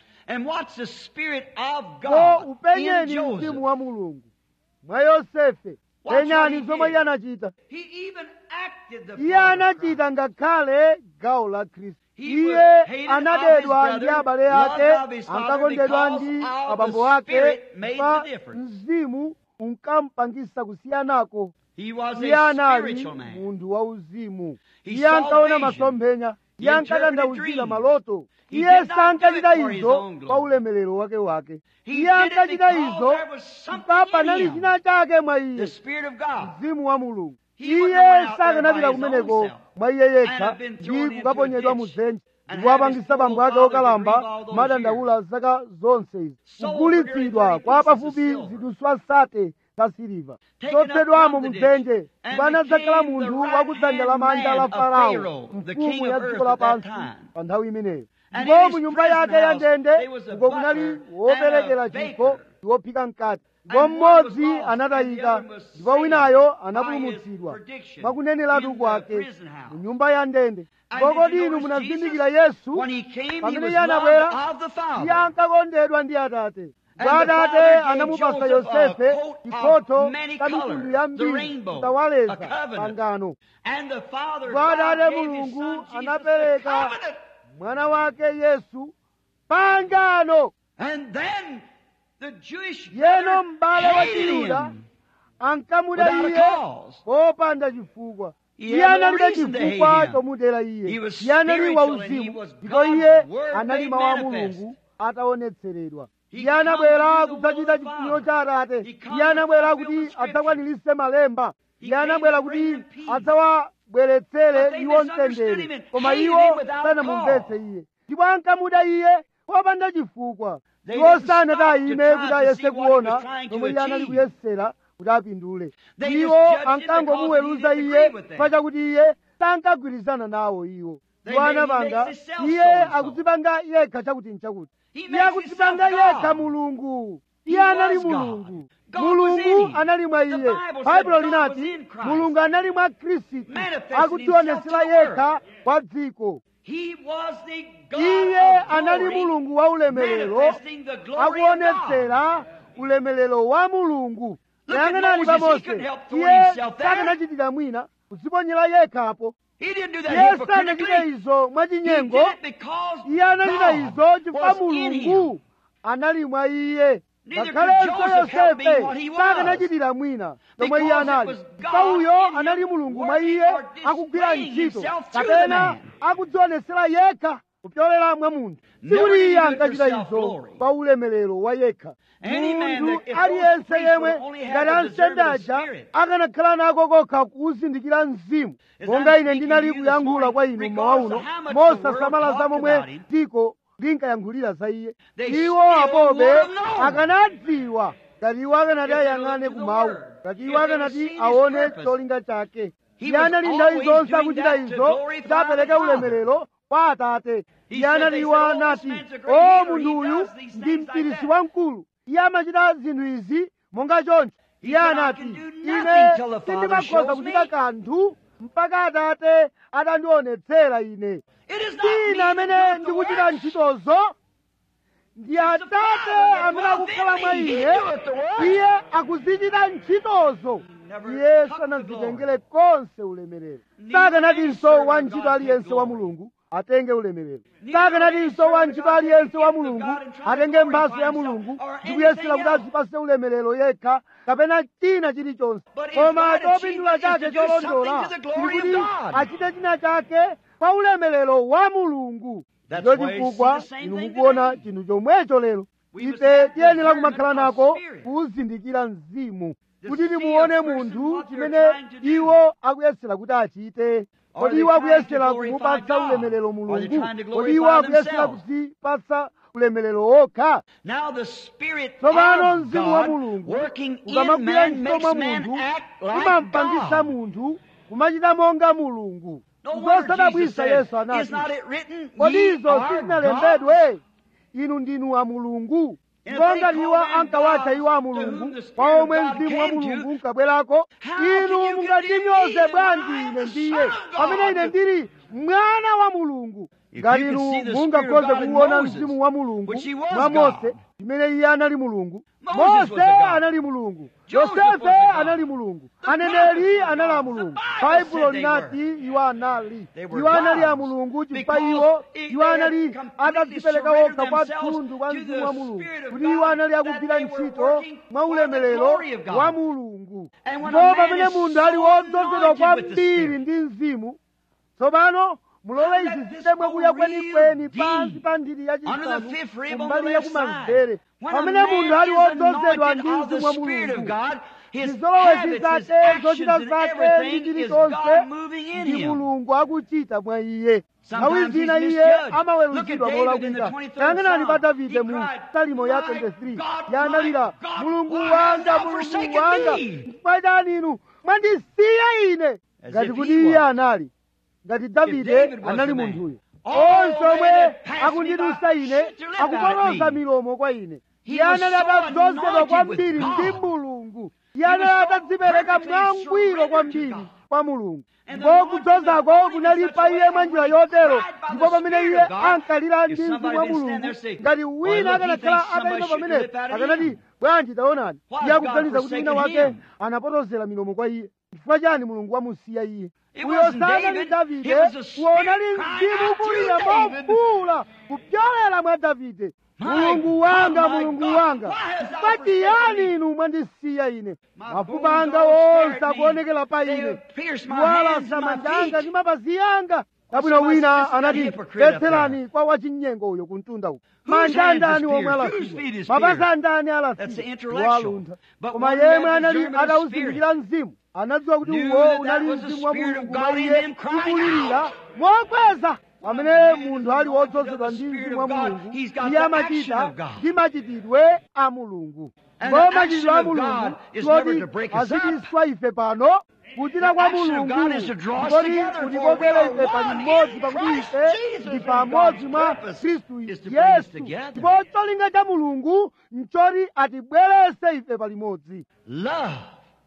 ko upenyeni mzimu wa mulungu mwa yosefe penyani zomwe iye anachita iye anachita ngakhale gawo la khristu iye anadedwa ndi abale ake ankakondedwa ndi abambo ake pa mzimu unkampangisa kusiyanako iye anali munthu wa uzimu iye ankaona masomphenya iye ankatanthauzira maloto iye sankachita izo kwa ulemerero wake wake iye ankachita izo mpaka panali china chake mwa iye mzimu wa mulungu iye sakanapita kumeneko mwa iye yekha ndi kukaponyedwa mu dzenje ndikuwapangisa bambo ake okalamba madandaula zaka zonse izi kugulitsidwa kwa pafupi ziduswa sate za siliva chotsedwamo mu dzenje ndipo anadzakhala munthu wakudzanja lamanja la farao mfumu ya dziko lapansi pa nthawi imeneyo ndipo mu nyumba yake ya ndende uko kunali woperekera chikho ndi wophika mkati ndipo And one was mmodzi lost, and the anatayika other was ndipo saved winayo by his anapulumutsidwa prediction mwakuneneratu in the kwake prison house. mu nyumba ya ndende And ndipo did kodi you inu notice munazindikira Jesus? yesu When he came, he pamene was iye anabwera loved of the iye Father. ankakondedwa ndi atate And ndipo the atate Father gave anamupasa Joseph a yosefe coat of chikhoto many cha colors, mitundu the yambiri rainbow, kutawaleza a covenant. pangano And the Father ndipo God atate gave his mulungu son Jesus the anapereka covenant. mwana wake yesu pangano And then the Jewish yeno brother m'bale wa hated chiyuda him ankamuda without a iye cause. popanda chifukwa He iye had no analibe reason to hate chifukwa him. chomudera He iye was iye anali spiritual and he wauzimu was ndipo God's iye word anali made mawu a manifest. mulungu ataonetseredwa He iye come anabwera to do the kudzachita will of chifuniro God. cha atate He come iye to anabwera fulfill kuti the scripture. adzakwaniritse malemba He iye came anabwera to kuti bring them peace. adzawabweretsere But they iwo misunderstood him mtendere and koma hated iwo him without sanamumvetse cause. iye ndipo ankamuda iye popanda chifukwa They iwo didn't sanati stop to ayime try kuti to ayese see what he was kuona trying to komwe iye anali achieve. kuyesera kuti apindule They just iwo judged him ankangomuweruza because he didn't iye agree with them. pachakuti iye sankagwirizana nawo iwo They iwo made- he anapanga makes himself iye so-and-so. akudzipanga yekha chakuti nchakuti He iye makes akudzipanga himself God. yekha mulungu He iye anali was God. mulungu God was in mulungu him. anali mwa The iye Bible said baibulo God linati was in Christ. mulungu anali mwa khristu Manifesting akudzionetsera himself to the yekha kwa dziko He was the God iye of anali glory, mulungu wa ulemerero manifesting the glory of God. akuonetsera ulemerero wa mulungu Look at yang'anani pa Moses, he mose couldn't help throwing iye himself there. sakanachitira mwina kudziponyera yekhapo He didn't do that iye sanachite hypocritically. izo He did mwachinyengo it because iye anachita izo God chifukwa was in him. mulungu anali mwa iye Neither could ngakhalenso Joseph help being what he yosefe was. sakanachitira mwina tomwe iye Because it anali was God chifukwa uyo in him anali mulungu mwa working iye or akugwira displaying ntchito himself through the kapena man. akudzionetsera yekha kupyolera mwa munthu Never sikuti did iye he do it for ankachita izo self-glory. pa ulemerero wa yekha Any man munthu that- if those aliyense priests yemwe would only have ngati the ansembe discernment of aja spirit. akanakhala nako kokha kuzindikira mzimu As monga I'm ine speaking ndinali to you this kuyankhula kwa morning, inu mmawa uno regardless of how much the mosasamala world za talked momwe about him, dziko linkayankhulira za iye They iwo still apobe would have known. akanadziwa ngati iwo akanati If they ayang'ane looked to the kumawu word, ngati if iwo they akanati seen his aone purpose. cholinga chake He iye was anali nthawi always zonse doing akuchita that to izo glorify kuti apereke the Father. ulemerero kwa atate He iye said- anati they iwo said, "Oh, this anati man's a great o healer. munthu He uyu does these ndi things like mpirisi that." wamkulu iye amachita zinthu izi monga choncho He iye said, "I anati can do ine nothing till the Father sindimakhoza shows kuchita me." kanthu mpaka atate atandionetsera ine It is not me ine that amene doeth the ndikuchita work. ntchitozo ndi atate Father amene that akukhala dwells mwa in me. He ine doeth the work. iye akuzichita ntchitozo Never iye took the sanazitengere konse ulemerero Neither sakanatinso any wa servant ntchito of God aliyense take wa glory. mulungu atenge ulemerero Neither sakanatinso any wa servant ntchito of God aliyense take wa gift of mulungu God and try to atenge glorify mphatso ya himself mulungu or ndi kuyesera kuti anything else. azipase ulemerero yekha kapena china chilichonse But his koma right chopindula achievement is chake to do cholondola something to the glory ndi of kuti God. achite china chake pa ulemerero wa mulungu That's ndicho why you chifukwa see the same inu thing mukuona today. chinthu chomwecho lero We must ife have tiyenera discernment kumakhala of nako spirit. kuzindikira mzimu To kuti see timuone a person munthu what they're chimene trying to do. iwo akuyesera kuti achite Are kodi they iwo trying to akuyesera glorify kumupatsa God? ulemerero Are they mulungu trying to kodi iwo glorify akuyesera themselves? kuzipatsa ulemerero okha Now the Spirit tsopano of mzimu wa God mulungu working in ukamagwira man ntchito makes mwa man munthu act like umampangisa God. munthu kumachita monga mulungu No wonder Jesus zosadabwisa said, yesu Is anati not it written, kodi ye izo are sizinalembedwe inu ndinu a mulungu And ndipo if they ngati iwo call them ankawatcha gods iwo a to mulungu whom the Spirit kwa of omwe God mzimu wa came to, mulungu unkabwerako how can inu you mungandinyoze condemn me bwanji when I am ine the ndiye Son of God? pamene ine ndili mwana wa mulungu If ngati you could inu see the mungakhoze Spirit of God in kuwona Moses, mzimu wa mulungu which he was mwa God. mose chimene iye anali mulungu Moses was mose a God. anali mulungu Joseph yosefe was a God. anali mulungu The aneneri prophets were anali a God. mulungu The Bible baibulo said they linati iwo anali They were iwo anali a gods. mulungu chifukwa Because iwo they iwo had anali completely atadzipereka surrendered okha kwa themselves mtundu kwa to mzimu the wa mulungu Spirit of kuti iwo anali God, akugwira that they were ntchito working mwa for the ulemerero glory of God. wa mulungu And when ndipo a man pamene is munthu ali so wodzozedwa anointed with the kwambiri Spirit, ndi mzimu tsopano mulole Let izi this zitemwe go kuya real kwenikweni deep pansi pa nthiti under the yachisanu fifth rib on the kumbali left yakumanzere side. When a pamene munthu man ali is wodzozedwa ndi anointed of the mzimu wa Spirit of mulungu God, his zizolowezi habits, his zake actions, zochita and zake ndi everything is chilichonse God moving in ndi him. mulungu akuchita mwa iye nthawi Sometimes zina he's iye misjudged. Look amaweruzidwa at David in the molakwika 23rd tayang'anani pa Psalm. davide He mu cried, salimo ya "My 23 God, yanalira my God, mulungu why wanga hast thou mulungu forsaken wanga me?" chifukwa chani inu mwandisiya ine As ngati if kuti he iye was. anali ngati davide David was anali the man. munthuyo All onse they omwe that pass me akundidusa by ine shoot their lip out at akupoloza me. milomo kwa ine iye anali atadzozedwa kwambiri ndi mulungu iye anali atadzipereka mwangwiro kwambiri kwa mulungu ndipo kudzozako kunali pa iye mwa njira yotero ndipo pamene iye ankalira ndi mzimu wa mulungu ngati wina akanakhala atayima pamenepo akanati bwanji taonani iye akuganiza kuti wina wake anapotozera milomo kwa iye chifukwa chani mulungu wamusiya iye uyo sanali davide uwonali mzimu kulira mofuula kupyolera mwa davide mulungu wanga mulungu wanga chifukwa chiyani inu mwandisiya ine mafupa anga wonse akuonekera pa ine kuwalasa manja anga ndi mapazi anga kabwino wina anati petserani kwa wachinyengo uyo kuntunda uko manja andani omwe alasidwa mapazi andani alasidwa waluntha koma yemwe anali atawuzindikira mzimu anadziwa kuti uwo unali mzimu wa mulungu mwa iye ukulirira mokweza pamene munthu ali wodzozedwa ndi mzimu wa mulungu iye amachita ndi machitidwe a mulungu ndipo machitidwe a mulungu toti azitiswa ife pano kuchita kwa mulungu ndikoti kutikokera ife palimodzi pakuti ife ndi pamodzi mwa khristu yesu ndipo cholinga cha mulungu nchoti atibwerese ife palimodzi Love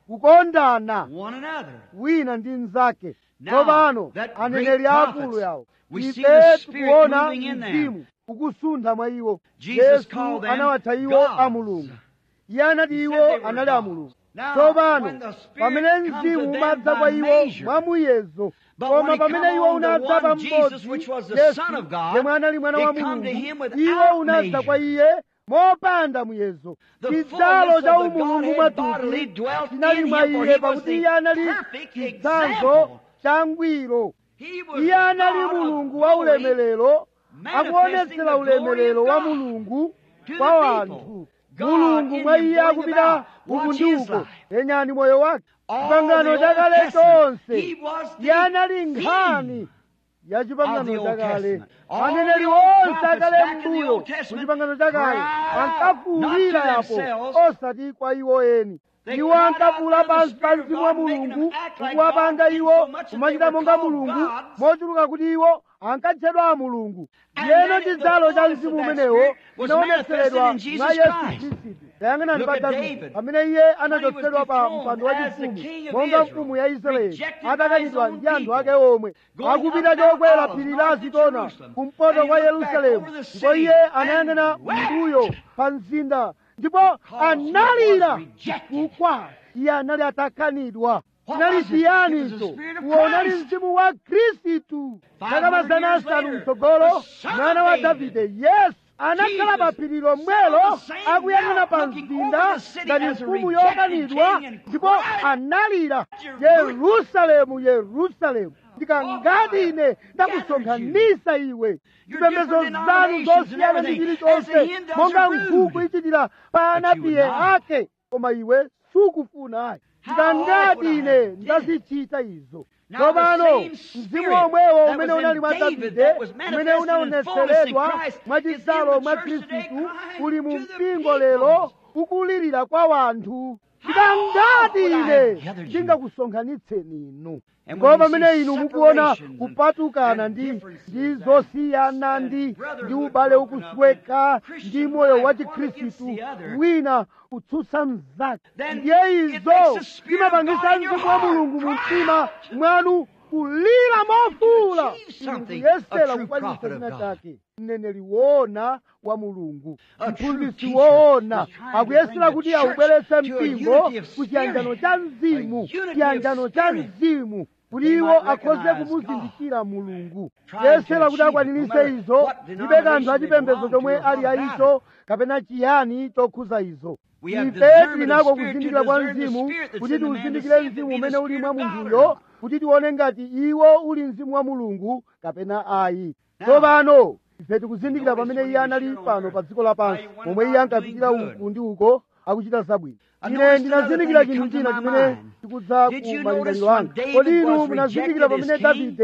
kukondana one another. wina ndi mnzake Now, tsopano that aneneri great akulu prophets, yawo we see ife the Spirit tikuona moving in them. mzimu ukusuntha mwa iwo Jesus yesu called them anawatha iwo gods. a mulungu iye anati He iwo said they were anali a gods. mulungu Now, tsopano when the Spirit pamene comes to mzimu them umadza by kwa iwo measure, mwa muyezo But when koma he pamene come iwo on the unadza pa one Jesus, mmodzi which was the yesu Son of God, yemwe anali mwana wa it come to him mulungu without iwo unadza kwa measure. iye mopanda muyezo The chidzalo fullness cha of the umulungu Godhead bodily mwathupi dwelt chinali in mwa him, for iye he was pakuti the iye anali perfect chitsanzo example. cha ngwiro He was iye anali God of mulungu wa glory, ulemerero manifesting akuonetsera the glory ulemerero of wa God mulungu to the kwa people. wanthu God mulungu in mwa him iye going akupita about. uku Watch ndi his uko life. yenyani moyo wake All pangano the Old chakale Testament, chonse he was the iye anali theme nkhani ya of the chipangano Old chakale Testament. All aneneri the old onse prophets akale back in the mbuyo Old mu Testament chipangano chakale cried out, ankafuwulira not to yapo themselves. osati kwa iwo eni They iwo cried ankafuwula out by the pansi pa Spirit of mzimu wa God, making mulungu them act like kuwapanga God, iwo insomuch that kumachita they were monga called mulungu gods. mochuluka kuti iwo ankatchedwa a mulungu And yeno then the chidzalo cha fullness of mzimu that umenewo Spirit was chinaonetseredwa manifested in mwa Jesus yesu Christ. khristu tayang'anani Look pa at davide David. pamene iye anachotsedwa pa dethroned mpando wa as the chifumu king of monga Israel, mfumu ya israeli rejected by atakanidwa his own ndi anthu ake people, omwe going akupita up Mount chokwera Olives, phiri north la to zitona Jerusalem, kumpoto and kwa he looked back yerusalemu over the ndipo city iye and anayang'ana wept. mbuyo pa mzinda ndipo he was analira rejected. chifukwa iye anali atakanidwa What chinali was it? chiyani It was the icho Spirit of uwo unali Christ. mzimu wa khristu Five zaka hundred mazana years asanu later, mtsogolo the son of mwana wa David, davide yesu anakhala pa phiri lomwelo sat on the same akuyang'ana mount, pa looking mzinda over the city ngati as a mfumu rejected yokanidwa king and ndipo cried, analira Jerusalem. yerusalemu yerusalemu ndikangati ine ndakusonkhanisa iwe zipembedzo zanu zosiyana ndi chilichonse monga nkhuku ichitira pa anapiye ake koma iwe sukufuna ayi ndikangati ine ndazichita izo tsopano mzimu omwewo umene unali mwa davide umene unaonetseredwa mwa chidzalo mwa khristu uli mu mpingo lero ukulirira kwa wanthu ndikangati ine ndingakusonkhanitseni inu ndipo pamene inu mukuona kupatukana ndi ndi zosiyana ndi ndi ubale ukusweka ndi moyo wa chikhristu wina kutsutsa mnzake ndiye izo zimapangisa mzimu wa mulungu mu mtima mwanu kulira mofuula inu kuyesera kukwanisa china chake mneneri woona wa mulungu mphunzitsi woona akuyesera kuti aubweretse mpingo ku chiyanjano cha mzimu chiyanjano cha mzimu kuti iwo akhoze kumuzindikira mulungu yesera kuti akwanirise izo ndibe kanthu achipembedzo chomwe ali aicho kapena chiyani chokhuza izo ife tilinako kuzindikira kwa mzimu kuti tiuzindikire mzimu umene uli mwa munthuyo kuti tione ngati iwo uli mzimu wa mulungu kapena ayi tsopano ife tikuzindikira pamene iye anali pano pa dziko lapansi momwe iye ankapitira uku ndi uko akuchita zabwino ine ndinazindikira chinthu china chimene chikudza ku malingaliro anga kodi inu munazindikira pamene davide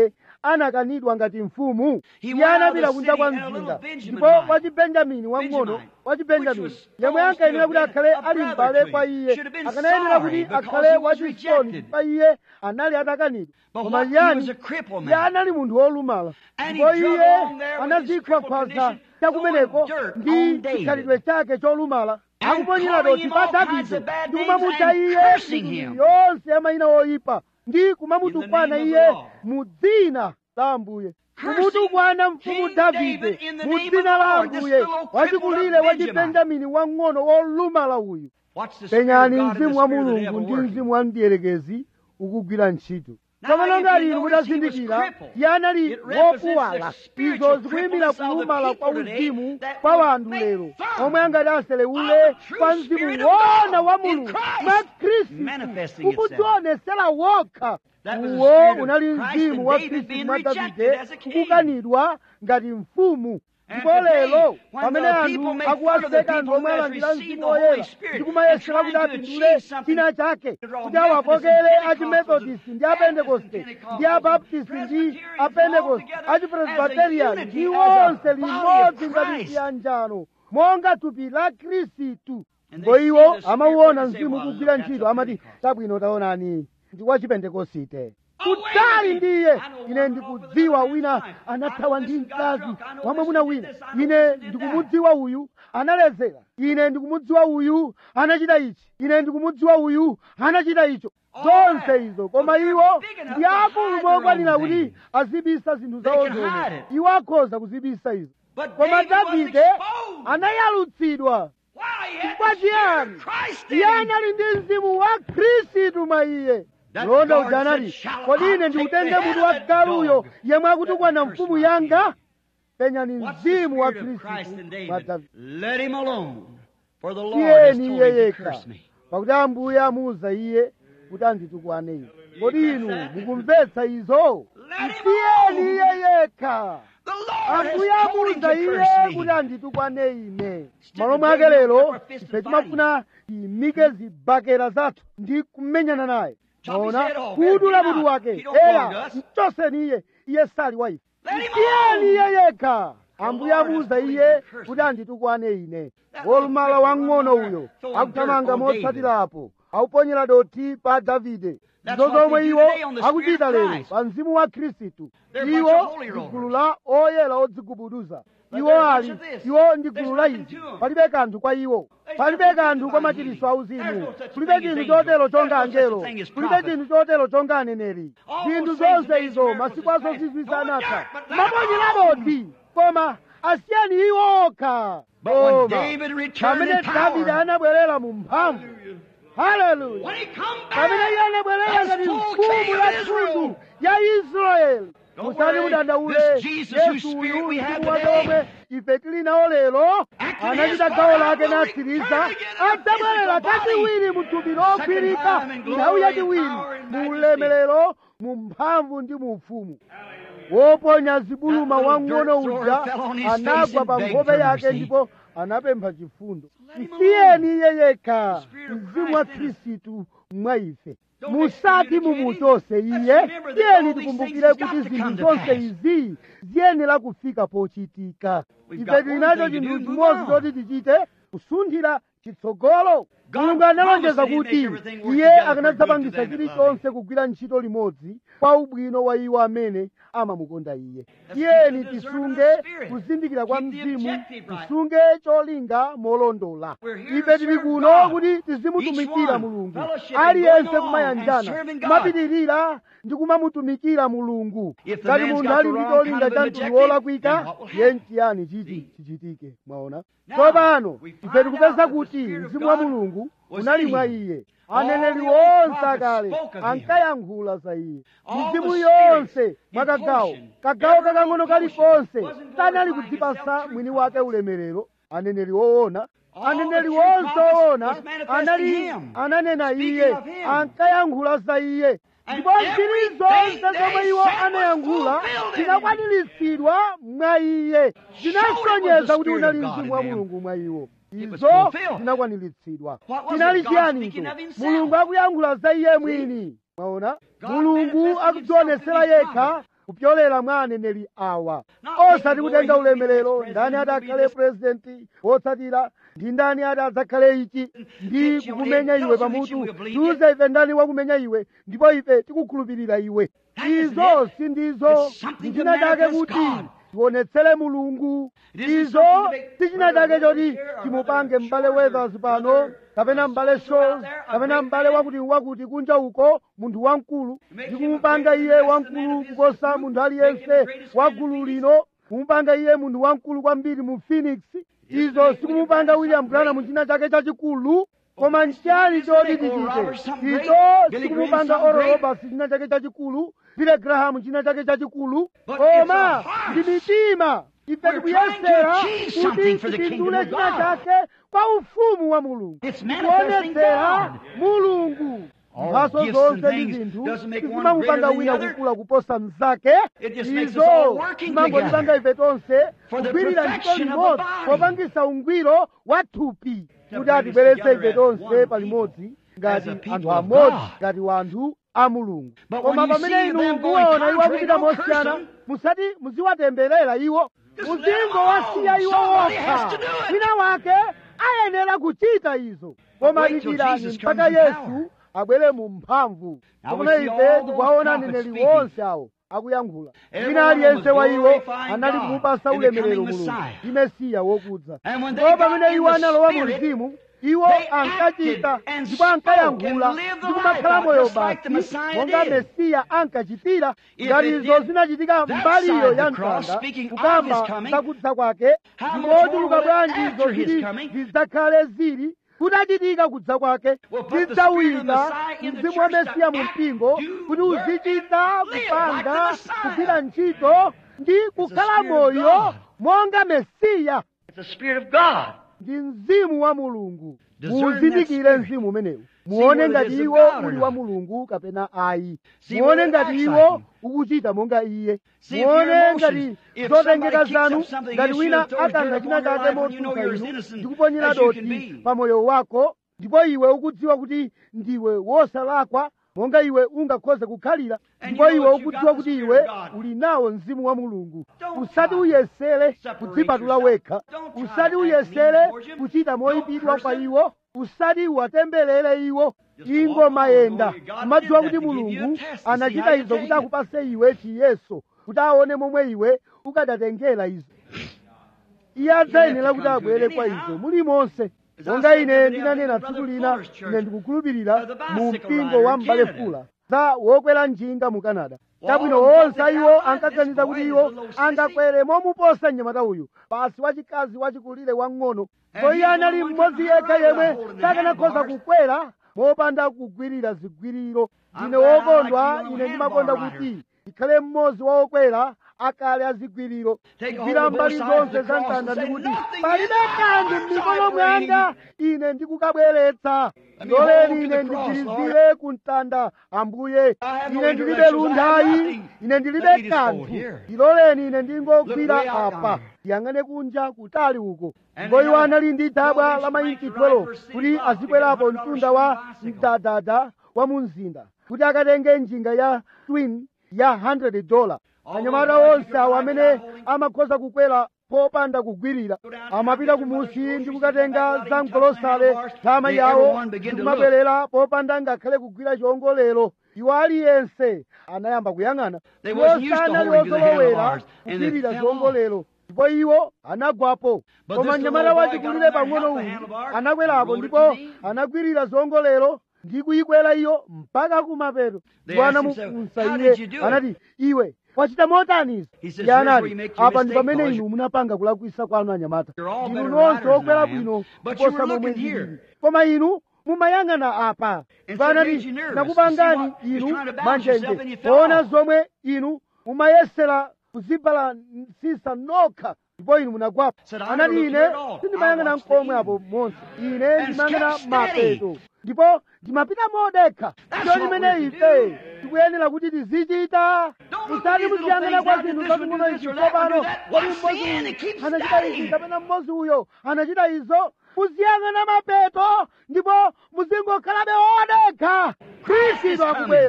anakanidwa ngati mfumu He iye went out of anapita the kunja kwa city, and a little mzinda Benjamin ndipo might. wachibenjamini wang'ono Benjamite, wachibenjamini which was yemwe supposed to ankayenera kuti have akhale been a ali brother m'bale to kwa him. iye Should have been akanayenera sorry kuti because akhale he was wachisoni rejected. pa iye anali atakanidwa But koma what? He yani was a crippled iye man. anali munthu wolumala And he ndipo drug iye along there with his anazikhwakhwaza crippled chakumeneko condition, throwing ndi dirt on chikhalidwe chake cholumala And akuponyera calling doti him pa all kinds davide of bad ndi names kumamutcha and iye cursing mitundu him. yonse ya mayina oyipa ndi kumamutukwana In the name of iye the Lord. mu dzina la ambuye Cursing kumutukwana mfumu King davide David in the mu name dzina of the la Lord. This ambuye little crippled wachikulire up wa Benjamin. chibenjamini wang'ono wolumala uyu Watch the spirit of penyani God and the mzimu wa spirit of the mulungu devil ndi working. mzimu wa mdierekezi ukugwira ntchito Now, tsopano if ngati you inu notice he was mutazindikira crippled, iye anali it represents wopuwala the spiritual izo zikuyimira crippleness of the kulumala kwa people today uzimu that kwa will wanthu make lero fun omwe angati aselewule of the true kwa mzimu spirit of wona God wa in mulungu Christ mwa khristu manifesting itself. ukudzionesera wokha That was the uwo spirit of unali Christ mzimu and wa David khristu being mwa rejected davide as a king. kukanidwa ngati mfumu And ndipo today, lero when pamene the anthu people make fun of the akuwaseka anthu people omwe who has alandira received mzimu the Holy woyera Spirit ndi kumayesera and kuti trying to apindule achieve something china chake that all kuti awakokere Methodists and achimethodisi ndi apentekoste ndi abaptisti ndi apentekoste achipresbiteriani ndi onse limodzi ngati chiyanjano monga thupi la khristu ndipo iwo amauona mzimu kugwira ntchito amati chabwino taonani ndi wa chipentekosite kutali ndiye ine ndikudziwa wina anathawa ndi mkazi wamwamuna wina ine ndikumudziwa uyu analedzera ine ndikumudziwa uyu anachita ichi ine ndikumudziwa uyu anachita icho zonse izo koma iwo ndi akulu mokwanira kuti azibisa zinthu zawo zomwe iwo akhoza kuzibisa izo But koma David was davide exposed. anayalutsidwa Why? He had chifukwa the Spirit chiyani of Christ in iye him. anali ndi mzimu wa khristu mwa iye That londa guard uja said, anati "Shall kodi I ine take ndikutenge the mutu head wa of that galuyo dog yemwe akutukwana that mfumu cursed my yanga king?" penyani What's the mzimu wa Spirit of Christ in khristu mwa David? davide Let him alone. For the Lord has tiyeni told iye him to yekha curse me. pakuti ambuye amuwuza iye kuti anditukwane ine kodi inu mukumvetsa izo tiyeni iye yekha The Lord has ambuye told him to amuwuza iye curse kuti me. anditukwane ine Instead malo of mwake bringing lero up our fist ife and timafuna tiyimike zibakera zathu ndi kumenyana naye Chop his maona head off. kudula Get him mutu out. wake He don't belong eya to us. mchoseni iye iye sali wa ife Let him tiyeni alone. iye yekha ambuye Lord has amuwuza told him iye to curse kuti me. anditukwane ine That wolumala little wang'ono cripple uyo throwing akuthamanga dirt on motsatirapo akuponyera doti pa davide That's izo what they zomwe do iwo today on the Spirit akuchita of lero Christ. pa mzimu wa khristu They're a bunch iwo of holy ndi rollers. gulu la oyera odzigubuduza But iwo they're a bunch ali of this. iwo ndi There's gulu la nothing izi to 'em. palibe kanthu kwa iwo There's palibe nothing to kanthu kwa divine machiritso healing. auzimu There's no such kulibe thing as chinthu angels. chotero chonga There's no such angelo thing as kulibe prophet. chinthu chotero chonga aneneri All zinthu those things zonse amazing izo miracles masiku is azo Christ. zizwisa No anatha dirt, but let 'em maponyera alone. doti koma asiyani iwo okha But when Koma, David returned pamene in davide power, anabwerera mu mphamvu haleluya when he come pamene iye back, anabwerera as ngati full mfumu king ya of Israel, mtundu ya israeli Don't musati worry, mudandaule this Jesus whose yesu spirit uyu we have mzimu wake today, omwe ife tili nawo lero acting anachita his gawo part, lake will natsiriza return again in a adzabwerera physical body. kachiwiri mu thupi logwirika time in glory nthawi and yachiwiri power and mu majesty. ulemerero mu mphamvu ndi mu ufumu woponya zibuluma That little wang'ono dirt thrower uja fell on his face anagwa and pa begged nkhope for yake mercy. ndipo anapempha chifundo Let him msiyeni iye yekha Spirit of mzimu wa Christ in us. khristu mwa ife Don't musati excommunicate him. mumuchose Let's iye remember that tiyeni all these tikumbukire things has kuti got to zinthu come to zonse pass. izi ziyenera kufika pochitika We've ife got tili one nacho thing to chinthu do, move chimodzi on. choti tichite kusunthira chitsogolo God mulungu analonjeza promised he'd kuti make everything work iye together for akanadzapangisa good to them that chilichonse kugwira ntchito limodzi kwa ubwino wa iwo amene amamukonda iye Let's tiyeni keep the discernment tisunge of spirit. kuzindikira kwa Keep the mzimu objective right. tisunge cholinga molondola We're here to ife tili serve kuno God. kuti tizimutumikira Each one, mulungu fellowship and aliyense going along kumayanjana and serving God. kumapitirira ndi kumamutumikira mulungu If the ngati man's munthu got ali the ndi wrong cholinga kind of cha an mtundu objective, wolakwika then what will ye happen? nchiyani chiti chichitike mwaona Now, tsopano we ife find out tikupeza that the kuti Spirit of mzimu wa God mulungu was unali in mwa him. iye All aneneri the old onse prophets akale spoke of him. ankayankhula za iye All mizimu the yonse spirits mwa in kagawo portion. kagawo Every kakang'ono portion kalikonse wasn't sanali glorifying kudzipasa himself, true mwini wake prophets. ulemerero aneneri woona All aneneri the true wonse prophets woona was manifesting anali him, ananena speaking iye of him. ankayankhula za iye And ndipo zili everything zonse they zomwe iwo said was anayankhula fulfilled in him. zinakwaniritsidwa mwa iye Showed it was zinasonyeza the kuti Spirit unali of God mzimu wa in them. mulungu mwa iwo It was izo fulfilled. zinakwaniritsidwa What was chinali it? God chiyanicho speaking of himself. mulungu akuyankhula za iye mwini mwaona God mulungu manifesting akudzionesera himself to yekha these kupyolera mwa aneneri awa osati kutenga ulemerero ndani ati akhale purezidenti wotsatira ndi ndani ati adzakhale ichi ndi kukumenya iwe pamutu tiuze ife ndani wakumenya iwe ndipo ife tikukhulupirira iwe izo sindizo ndichina chake kuti tionetsere mulungu izo tichina chake choti timupange m'bale weathers pano kapena m'bale shows kapena m'bale wakuti wakuti kunja uko munthu wamkulu ndikumupanga iye wamkulu kuposa munthu aliyense wa gulu lino kumupanga iye munthu wamkulu kwambiri mu phoenix izo sikumupanga william branham china chake chachikulu koma nchiyani choti tichite izo sikumupanga oral roberts china chake chachikulu billy graham china chake chachikulu koma ndi mitima ife tikuyesera kuti tipindule china chake kwa ufumu wa mulungu kuonetsera mulungu mphaso zonse ndi zinthu zimamupanga wina kukula kuposa mnzake izo zimangotipanga ife tonse kugwirira ntchito limodzi popangisa ungwiro wa thupi kuti atibweretse ife tonse palimodzi ngati anthu amodzi ngati wanthu a mulungu koma pamene inu mukuona iwo akupita mosiyana musati muziwatemberera iwo muzingowasiya iwo wokha wina wake ayenera kuchita izo koma dikirani mpaka yesu abwere mu mphamvu kapena ife tikuwaona aneneri wonse awo akuyankhula wina aliyense wa iwo anali kumupasa ulemerero mulungu ndi mesiya wokudza ndipo pamene iwo analowa mu mzimu iwo ankachita ndipo ankayankhula ndi kumakhala moyo basi monga mesiya ankachitira ngati izo zinachitika mbaliyo ya mtanda kukamba zakudza kwake ndimotuluka bwanji izo zili zidzakhale zili kunachitika kudza kwake zidzawika mzimu wa mesiya mu mpingo kuti uzichita kupanga kugwira ntchito ndi kukhala moyo monga mesiya ndi mzimu wa mulungu muzindikire mzimu umenewu muone ngati iwo uli wa mulungu kapena ayi muone ngati iwo ukuchita monga iye muone ngati zotengeka zanu ngati wina akanga china chake motsutsa inu ndikuponyera doti pa moyo wako ndipo iwe ukudziwa kuti ndiwe wosalakwa monga iwe ungakhoze kukhalira ndipo iwe ukudziwa kuti iwe uli nawo mzimu wa mulungu usati uyesere kudzipatula wekha usati uyesere kuchita moyipidwa kwa iwo usati uwatemberere iwo ingomayenda umadziwa kuti mulungu anachita izo kuti akupase iwe chiyeso kuti aone momwe iwe ukadatengera izo iye adzayenera kuti abwere kwa izo mulimonse monga ine ndinanena tsiku lina ine ndikukhulupirira mu mpingo wa m'bale fula za wokwera njinga mu canada chabwino onse iwo ankaganiza kuti iwo angakwere momuposa mnyamata uyu basi wachikazi wachikulire wang'ono ndipo iye anali mmodzi yekha yemwe sakanakhoza kukwera mopanda kugwirira zigwiriro ndine wokondwa ine ndimakonda kuti ndikhale mmodzi wa okwera akale azigwiriro kugwira mbali zonse za mtanda ndikuti palibe kanthu m'mikono mwanga ine ndikukabweretsa ndoleni ine ndigwirizire ku mtanda ambuye ine ndilibe lunthayi ine ndilibe kanthu ndiloleni ine ndingogwira apa ndiyang'ane kunja kutali uko ndipo iwo anali ndi thabwa la mainchi 12 kuti azikwerapo mtunda wa mdadada wa mu mzinda kuti akatenge njinga ya twin ya 100 dola anyamata onse awo amene amakhoza kukwera popanda kugwirira amapita kumusi ndi kukatenga zamgolosale thama yawo ndikumabwerera popanda ngakhale kugwira chiwongolero iwo aliyense anayamba kuyang'ana iwo sanali ozolowera kugwirira chiwongolero ndipo iwo anagwapo koma mnyamata wachikulire pang'ono uyu anakwerapo ndipo anagwirira ziwongolero ndi kuyikwera iyo mpaka kumapeto ndipo anamufunsa iye anati iwe wachita motani izi iye anati apa ndi pamene inu munapanga kulakwisa kwanu anyamata inu nonse okwera bwino kuposa momwe ndili koma inu mumayang'ana apa ndipo anati nakupangani inu manjenje poona zomwe inu mumayesera kuzibalansisa nokha ndipo inu munagwapa anati ine sindimayang'ana mkomwe apo monse ine ndimayang'ana mapeto ndipo ndimapita modekha ndiyo limene ife tikuyenera kuti tizichita musati muziyang'ana kwa zinthu zazing'ono izi tsopano kodi mmodzi uyu anachita izi kapena mmodzi uyo anachita izo muziyang'ana mapeto ndipo muzingokhalabe odekha khristu akubwera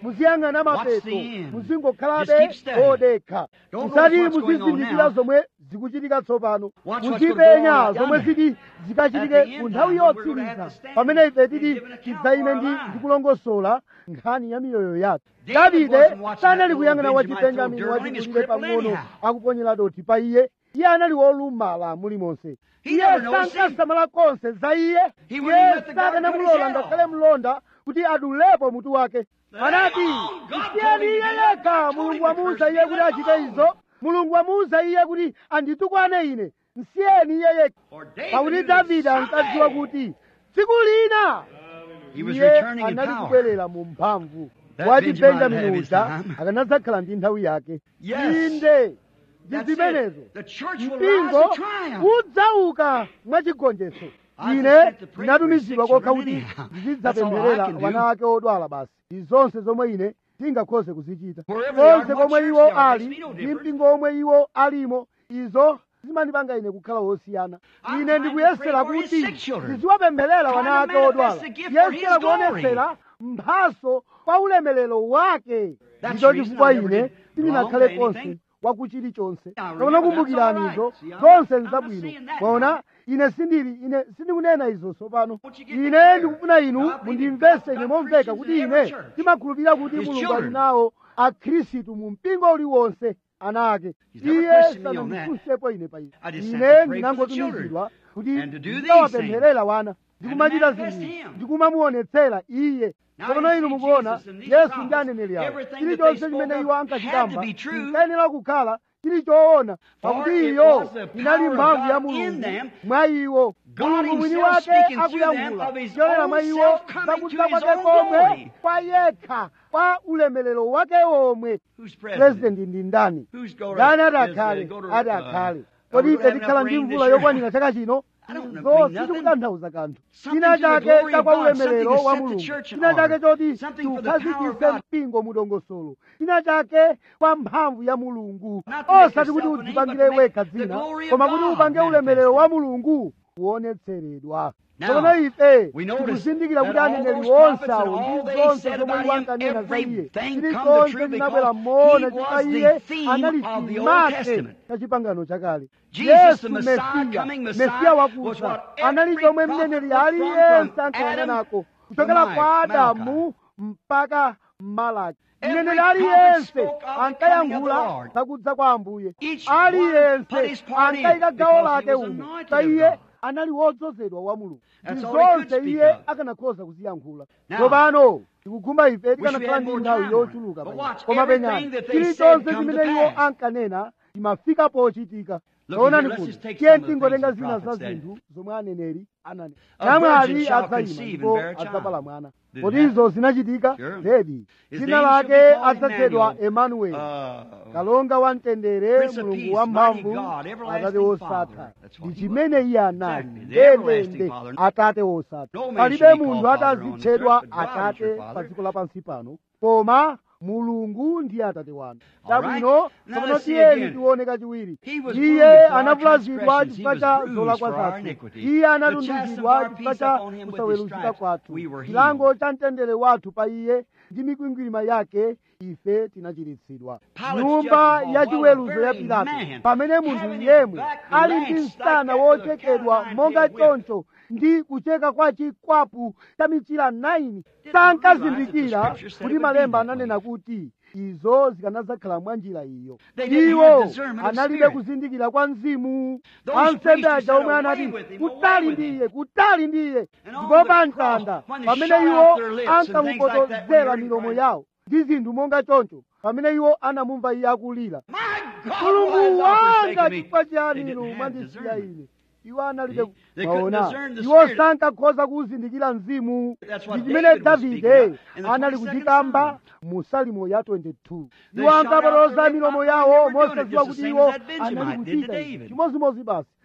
muziyang'ana Watch mapeto the end. muzingokhalabe Just keep studying. odekha Don't musati notice what's going on muzizindikira now. zomwe zikuchitika tsopano Watch what's muzipenya gonna go on zomwe yonder. ziti At the zikachitike end ku nthawi time, we're gonna have yotsiriza to stand pamene ife and titi give an account tidzayime for ndi our lives. ndikulongosola nkhani ya miyoyo yathu David davide wasn't watching sanali that kuyang'ana little wa Benjamin chibenjamini throw dirt on him, wachikulire he's crippled pang'ono anyhow. akuponyera doti pa iye iye anali wolumala mulimonse He iye never noticed him. sankasamala konse za iye He wouldn't iye let the sakanamulola garden cut his ngakhale head mlonda kuti adulepo mutu wake anati alone. God msiyeni told him iye to do that. yekha God told mulungu him to wamuwuza curse iye me, kuti let achite alone. izo mulungu wamuwuza iye kuti anditukwane ine msiyeni iye yekha For David pakuti knew that davide ankadziwa someday kuti tsiku lina He was iye returning in anali power. kubwerera mu mphamvu That wati Benjamin benjamini had his uja time. akanadzakhala ndi nthawi yake Yes. inde ndi That's zimenezo it. The church will rise mpingo to triumph. udzauka mwachigonjetso I ine just sent to pray ndinatumizidwa for his kokha sick kuti children anyhow. That's all I ndizidzapempherera can do. wana ake odwala basi ndi zonse zomwe ine ndingakhoze kuzichita Wherever they are, konse what komwe church iwo they are, ali makes me no ndi difference. mpingo omwe iwo alimo izo zimandipanga ine kukhala wosiyana I'm ine trying to ndikuyesera pray for his kuti sick children. ndiziwapempherera Trying wana to ake manifest odwala the gift for his yesera glory. kuonetsera mphaso kwa ulemelero wake That's ndicho the reason chifukwa I never ine did sindinakhale wrong to konse anything. wakuchilichonse Now, kapena remember, kumbukirani that's izo all right. See, I'm- zonse I'm not nzabwino saying that mwaona now. ine sindili ine sindikunena izo tsopano Won't you get ine clear? ndikufuna inu Now, I believe mundimvese God's ine got momveka Christians kuti in every ine church. ndimakhulupirira kuti His mulungu ali children. nawo akhristu mu mpingo uliwonse ana ake He's never iye questioned me on that. sanandifunsepo ine pa izi I just sent ine to pray for the ndinangotumizidwa kuti and to do these ndikawapempherera wana ndikumachita manifest zinthu him. ndikumamuonetsera iye Now tsopano you inu see mukuona Jesus and these yesu prophets, ndi aneneri awo everything that chilichonse they chimene spoke iwo of ankachitamba had to be true. chinkayenera kukhala chili choona pakuti it iyo was the inali power of mphamvu ya God in mulungu them. mwa iwo God mulungu mwini himself wake speaking through them akuyankhula of his kuchokera own mwa iwo self coming zakudza to his kwake own komwe glory. kwa yekha kwa ulemelero wake omwe Who's president? president ndi ndani Who's go to, ndani ati is, uh, akhale go to, ati uh, akhale are kodi we ife gonna have tikhala enough ndi rain mvula this year? yokwanira chaka chino I don't know, izo mean nothing. sizikutanthauza kanthu Something china to the chake glory cha of kwa God, something ulemerero to wa set the mulungu church china apart. chake choti Something for the power of tiukhazikitse God. mpingo mudongosolo china chake kwa mphamvu ya mulungu Not to make osati kuti yourself a name, udzipangire but to make wekha the dzina glory of koma kuti God upange ulemerero wa manifested. mulungu kuonetseredwa Now, tsono ife we notice tikuzindikira that kuti all aneneri those onse prophets and awo all ndi they zonse said zomwe about iwo him, ankanena za iye everything come to chilichonse true chinabwera because moona he chifukwa was the iye theme anali of the Old chimake Testament. cha chipangano chakale Jesus, the yesu Messiah, mesiya coming Messiah, mesiya was wakuza what anali every chomwe prophet mneneri looked from, aliyense from ankayang'anako Adam kuchokera to kwa Malachi. adamu mpaka malaki Every mneneri prophet aliyense spoke of the coming of the ankayankhula Lord. zakudza kwa ambuye Each one aliyense put his part in ankayika gawo because he lake was umo anointed pa of iye God. anali wodzozedwa wa mulungu That's ndi all he could zonse speak iye of. akanakhoza kuziyankhula Now, tsopano tikukhumba ife we tikanakhala had ndi more nthawi time on it. yochuluka But pa watch, izi. koma everything penyani that they said chilichonse come to chimene iwo pass. ankanena chimafika pochitika Look taonani here, let's kuti just take tiye some of the tingotenga things the zina za prophet said. zinthu zomwe aneneri ananena A namwali virgin shall adzayima conceive and ndipo bear a child. adzabala mwana Did kodi it izo zinachitika Sure. zedi His dzina name shall be lake called adzatchedwa Emmanuel. emanueli Uh, kalonga wa mtendere Prince of mulungu Peace, wa mighty mphamvu God, everlasting atate wosatha Father. That's what ndi he chimene iye anali Exactly, the everlasting ndendende Father. atate wosatha No man palibe should be munthu called Father on this atazitchedwa earth, but God is atate your pa Father. dziko lapansi pano koma mulungu ndiye atate wanu All right. chabwino Now tsopano let's see tiyeni again. tione kachiwiri He was iye wounded for our anavulazidwa transgressions. chifukwa He cha was bruised zolakwa for our zathu iniquity. iye The anatunduzidwa chastisement of our chifukwa peace cha upon him with his kusaweruzika stripes, kwathu we were healed. chilango cha mtendere wathu pa iye ndi mikwingwirima yake ife tinachiritsidwa Pilate's nyumba judgment ya hall, chiweruzo while ya a very pilato man pamene munthu having his yemwe back ali ndi relaxed msana like that with a wochekedwa cat o' monga nine tailed whip. choncho ndi kucheka kwa chikwapu cha michira 9 Didn't sankazindikira realize that the scripture said kuti it would malemba be that ananena kuti izo zikanadzakhala mwa njira iyo They didn't iwo have discernment of analibe spirit. kuzindikira kwa mzimu Those ansembe priests who aja said, omwe "Away anati with him, kutali away with ndi him." iye kutali ndi iye And on ndipo the pa cross, mtanda when they pamene shot iwo out their lips and things like that when ankamupotozera they milomo cried. yawo ndi zinthu monga choncho pamene iwo anamumva iye akulira My God, why mulungu hast thou wanga forsaken me? chifukwa chiyani They inu didn't have mwandisiya discernment. ine iwo analibe See? They couldn't maona discern the iwo spirit. sankakhoza kuwuzindikira mzimu That's what ndi chimene David was davide speaking of in the anali 22nd kuchikamba Psalm. mu salimo ya 22 They iwo shot out ankapotoloza their milomo lips, yawo they were doing it mosadziwa just kuti the same iwo as that Benjamite anali did to kuchita David. chimodzimodzi basi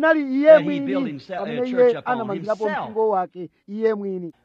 linali iye that he built mwini himself- a pamene church iye upon anamangirapo himself. mpingo wake iye mwini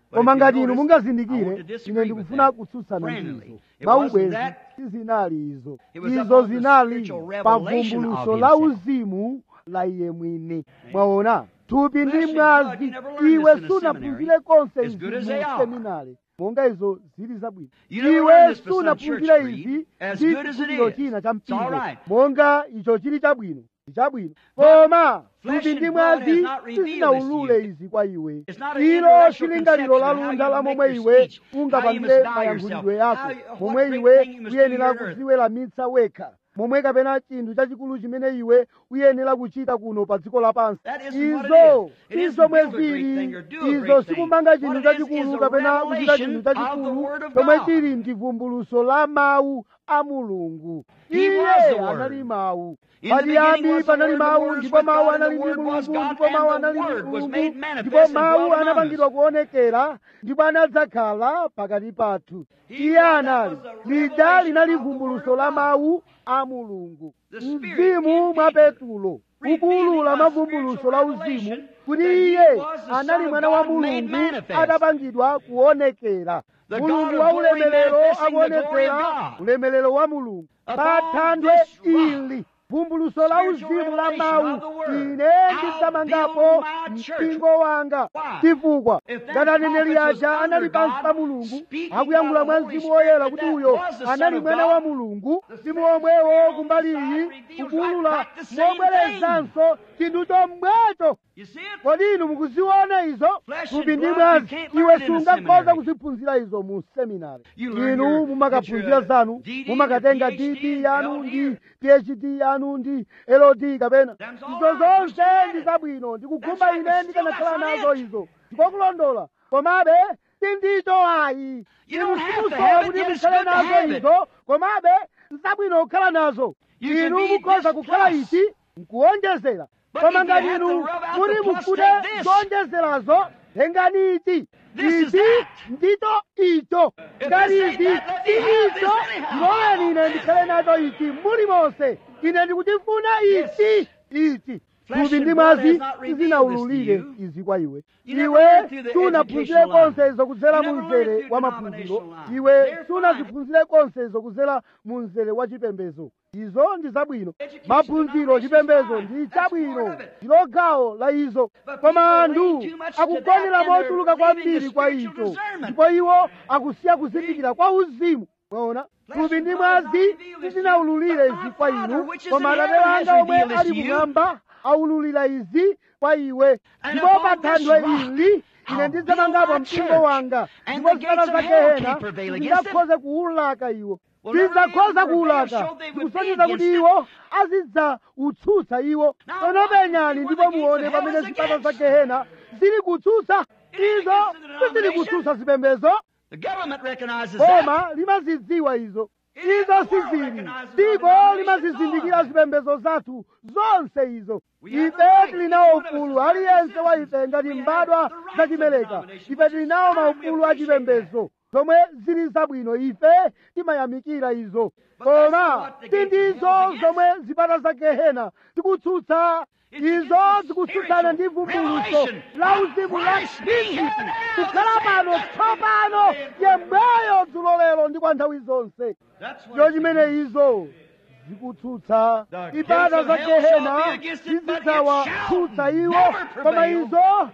koma if you ngati inu notice, I mungazindikire want to ine disagree ndikufuna with that. kutsutsana Friendly. ndizo It maubwezi wasn't that. sizinali izo It was izo upon the zinali spiritual pa revelation of vumbuluso la himself. uzimu la iye mwini mwaona thupi ndi Flesh and mwazi blood, you never learned iwe this in a sunaphunzire konse as izi good as mu they are. seminari monga izo zili zabwino You never iwe learned this for some sunaphunzire church creed, izi as ndi good as it chikhulupiriro is. china cha It's all mpingo right. monga icho chili chabwino ndi chabwino But koma flesh thupi and ndi blood mwazi has not revealed sizinaulule this to you. izi kwa iwe It's not an ilo intellectual silingaliro la conception of how lunda you la make momwe your iwe speech, how you ungapangire must bow mayankhulidwe yourself, yako how- what momwe great iwe thing you must do uyenera here on earth. kuziweramitsa wekha momwe kapena chinthu chachikulu chimene iwe uyenera kuchita kuno pa dziko lapansi That isn't what it izo is. It isn't izomwe build a great zili thing or do a izo great thing. sikumanga chinthu What it is chachikulu is a kapena kuchita chinthu revelation of the chachikulu Word of chomwe God. chili ndi vumbuluso la mawu a mulungu He iye was the Word. anali mawu In the beginning pachiyambi was the panali Word, the mawu Word ndipo was mawu God, and the anali ndi Word was mulungu God, ndipo mawu and the anali ndi Word was mulungu made ndipo manifest and mawu dwelt among us. anapangidwa kuonekera ndipo anadzakhala pakati pathu He iye was- anali that was the lija revelation linali of the vumbuluso Word la of mawu a mulungu The Spirit mzimu in mwa Peter, petulo revealing kukuulula a mavumbuluso la spiritual uzimu revelation kuti that he iye was the anali Son of mwana wa God made mulungu manifest. adapangidwa kuonekera The God mulungu of wa glory ulemerero manifesting the glory of akuonekera God. ulemerero wa mulungu Upon pa thanthwe this rock, ili vumbuluso la spiritual uzimu la revelation mawu of the Word, ine I'll ndidzamangapo build my church. mpingo wanga Why? chifukwa If that ngati aneneri prophet was aja under anali pansi God, pa mulungu speaking akuyankhula by the mwa Holy mzimu woyera Spirit kuti that uyo was the Son anali of mwana God, wa mulungu the mzimu Spirit omwewo on kumbali this iyi side reveals kukuulula right back the same mobwerezanso chinthu chomwecho You see it? kodi inu mukuziona izo Flesh thupi and ndi blood, mwazi you can't learn iwe it in a sungakhoza seminary. kuziphunzira izo mu seminari You learn inu your- mumakaphunzira your, uh, zanu DD, mumakatenga your PhD, dd yanu down ndi here. phd yanu ndi lod kapena Them's all izo right. zonse Christianity. ndi zabwino ndikugumba That's right, ine but ndikanakhala still that's nazo not it. izo ndikokulondola komabe sindicho ayi You don't inu have to simusowa have it, kuti yet it's mukhale good to nazo have it. izo komabe nzabwino kukhala nazo You can inu be mukhoza this kukhala plus. ichi nkuwonjezera But koma if you ngati have inu to rub out kuti the plus, mufune take this. zonjezerazo tengani ichi This is ichi that. ndicho icho If ngati this ain't ichi that, let me si have this icho anyhow. ndiloleni ine ndikhale nacho ichi muli monse ine ndikutifuna ichi ichi Flesh thupi and ndi blood mwazi has not revealed sizinaululire this to you. izi kwa iwe You never iwe learned through the sunaphunzire educational line. konse izo kudzera You mu never learned mzere through wa the maphunziro denominational line. iwe They're fine. sunaziphunzire konse izo kudzera mu mzere wa chipembedzo izo ndi zabwino Education, maphunziro denominations chipembedzo fine. ndi That's part chabwino of it. ndilo gawo la izo But koma people are anthu laying too much to akugonera that and mochuluka they're leaving kwambiri the kwa spiritual icho discernment. ndipo iwo akusiya kuzindikira kwa uzimu mwaona Flesh thupi and ndi blood has mwazi not revealed this to you, sizinaululire but my izi kwa Father, inu which is koma in atate heaven, has wanga omwe revealed this ali to you. kumwamba aululira izi kwa iwe And ndipo upon pa this thanthwe rock, ili ine I'll ndizamangapo build my mpingo church, wanga and ndipo the gates zipata of za hell gehena can't prevail against them. zingakhoze kuwulaka iwo Well, never sizakhoza again, for kuwulaka they showed they would be zikusonyeza kuti against iwo azidza utsutsa iwo Now tsono watch penyani and see ndipo what the muone gates of pamene hell is zipata za against. gehena zili kutsutsa It ain't izo against the sizili denomination. kutsutsa zipembezo The government recognizes that. koma limazidziwa izo It izo is the world sizili recognizes dziko our limazizindikira denominations zipembezo zathu zonse izo We have ife the right. tilinawo Each one of us ufulu is aliyense wa citizens. ife ngati We have mbadwa the rights za of chimeleka denomination, ife which is tilinawo fine. We maufulu a appreciate chipembezo zomwe zili zabwino ife timayamikira izo But that's koma not what the gates of hell sindizo is zomwe zipata za gehena zikutsutsa It's izo against the zikutsutsana ndi spiritual vumbuluso revelation la of uzimu la Christ being khristu here now, kukhala the same pano yesterday, tsopano today, and forever. yemweyo dzulo lero ndi kwa nthawi zonse That's what ndo it's chimene against. izo zikutsutsa The ibada gates za of hell shall gehena be against it, but it zizidzawatsutsa shall iwo never koma prevail. izo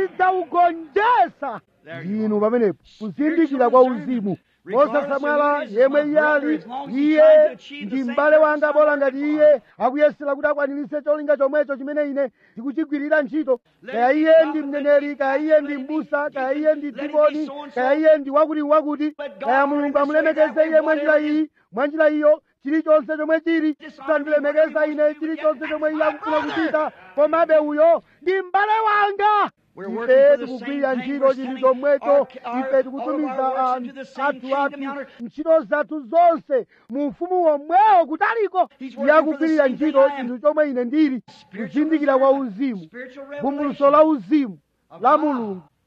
zizidzaugonjetsa There you ndinu go. pamenepo kuzindikira kwa uzimu mosasamala yemwe iye ali iye ndi m'bale wanga bola ngati iye akuyesera kuti akwaniritse cholinga chomwecho chimene ine ndikuchigwirira ntchito kaya iye ndi mneneri kaya iye ndi mbusa kaya iye ndi dikoni kaya iye ndi wakuti wakuti kaya mulungu amulemekeze iye mwa njira iyi mwa njira iyo chilichonse chomwe chili sandilemekeza ine chilichonse chomwe iye akufuna kuchita komabe uyo ndi m'bale wanga We're working ife for the tikugwirira same thing. ntchito We're chili sending chomwecho our- our- ife all tikutumiza of our works anthu into the same athu kingdom athu yonder. ntchito zathu zonse mu ufumu womwewo kutaliko He's working iye for the akugwirira same thing ntchito I am. chinthu chomwe ine ndili Spiritual kuzindikira kwa discernment, uzimu spiritual vumbuluso revelation la uzimu of la God. mulungu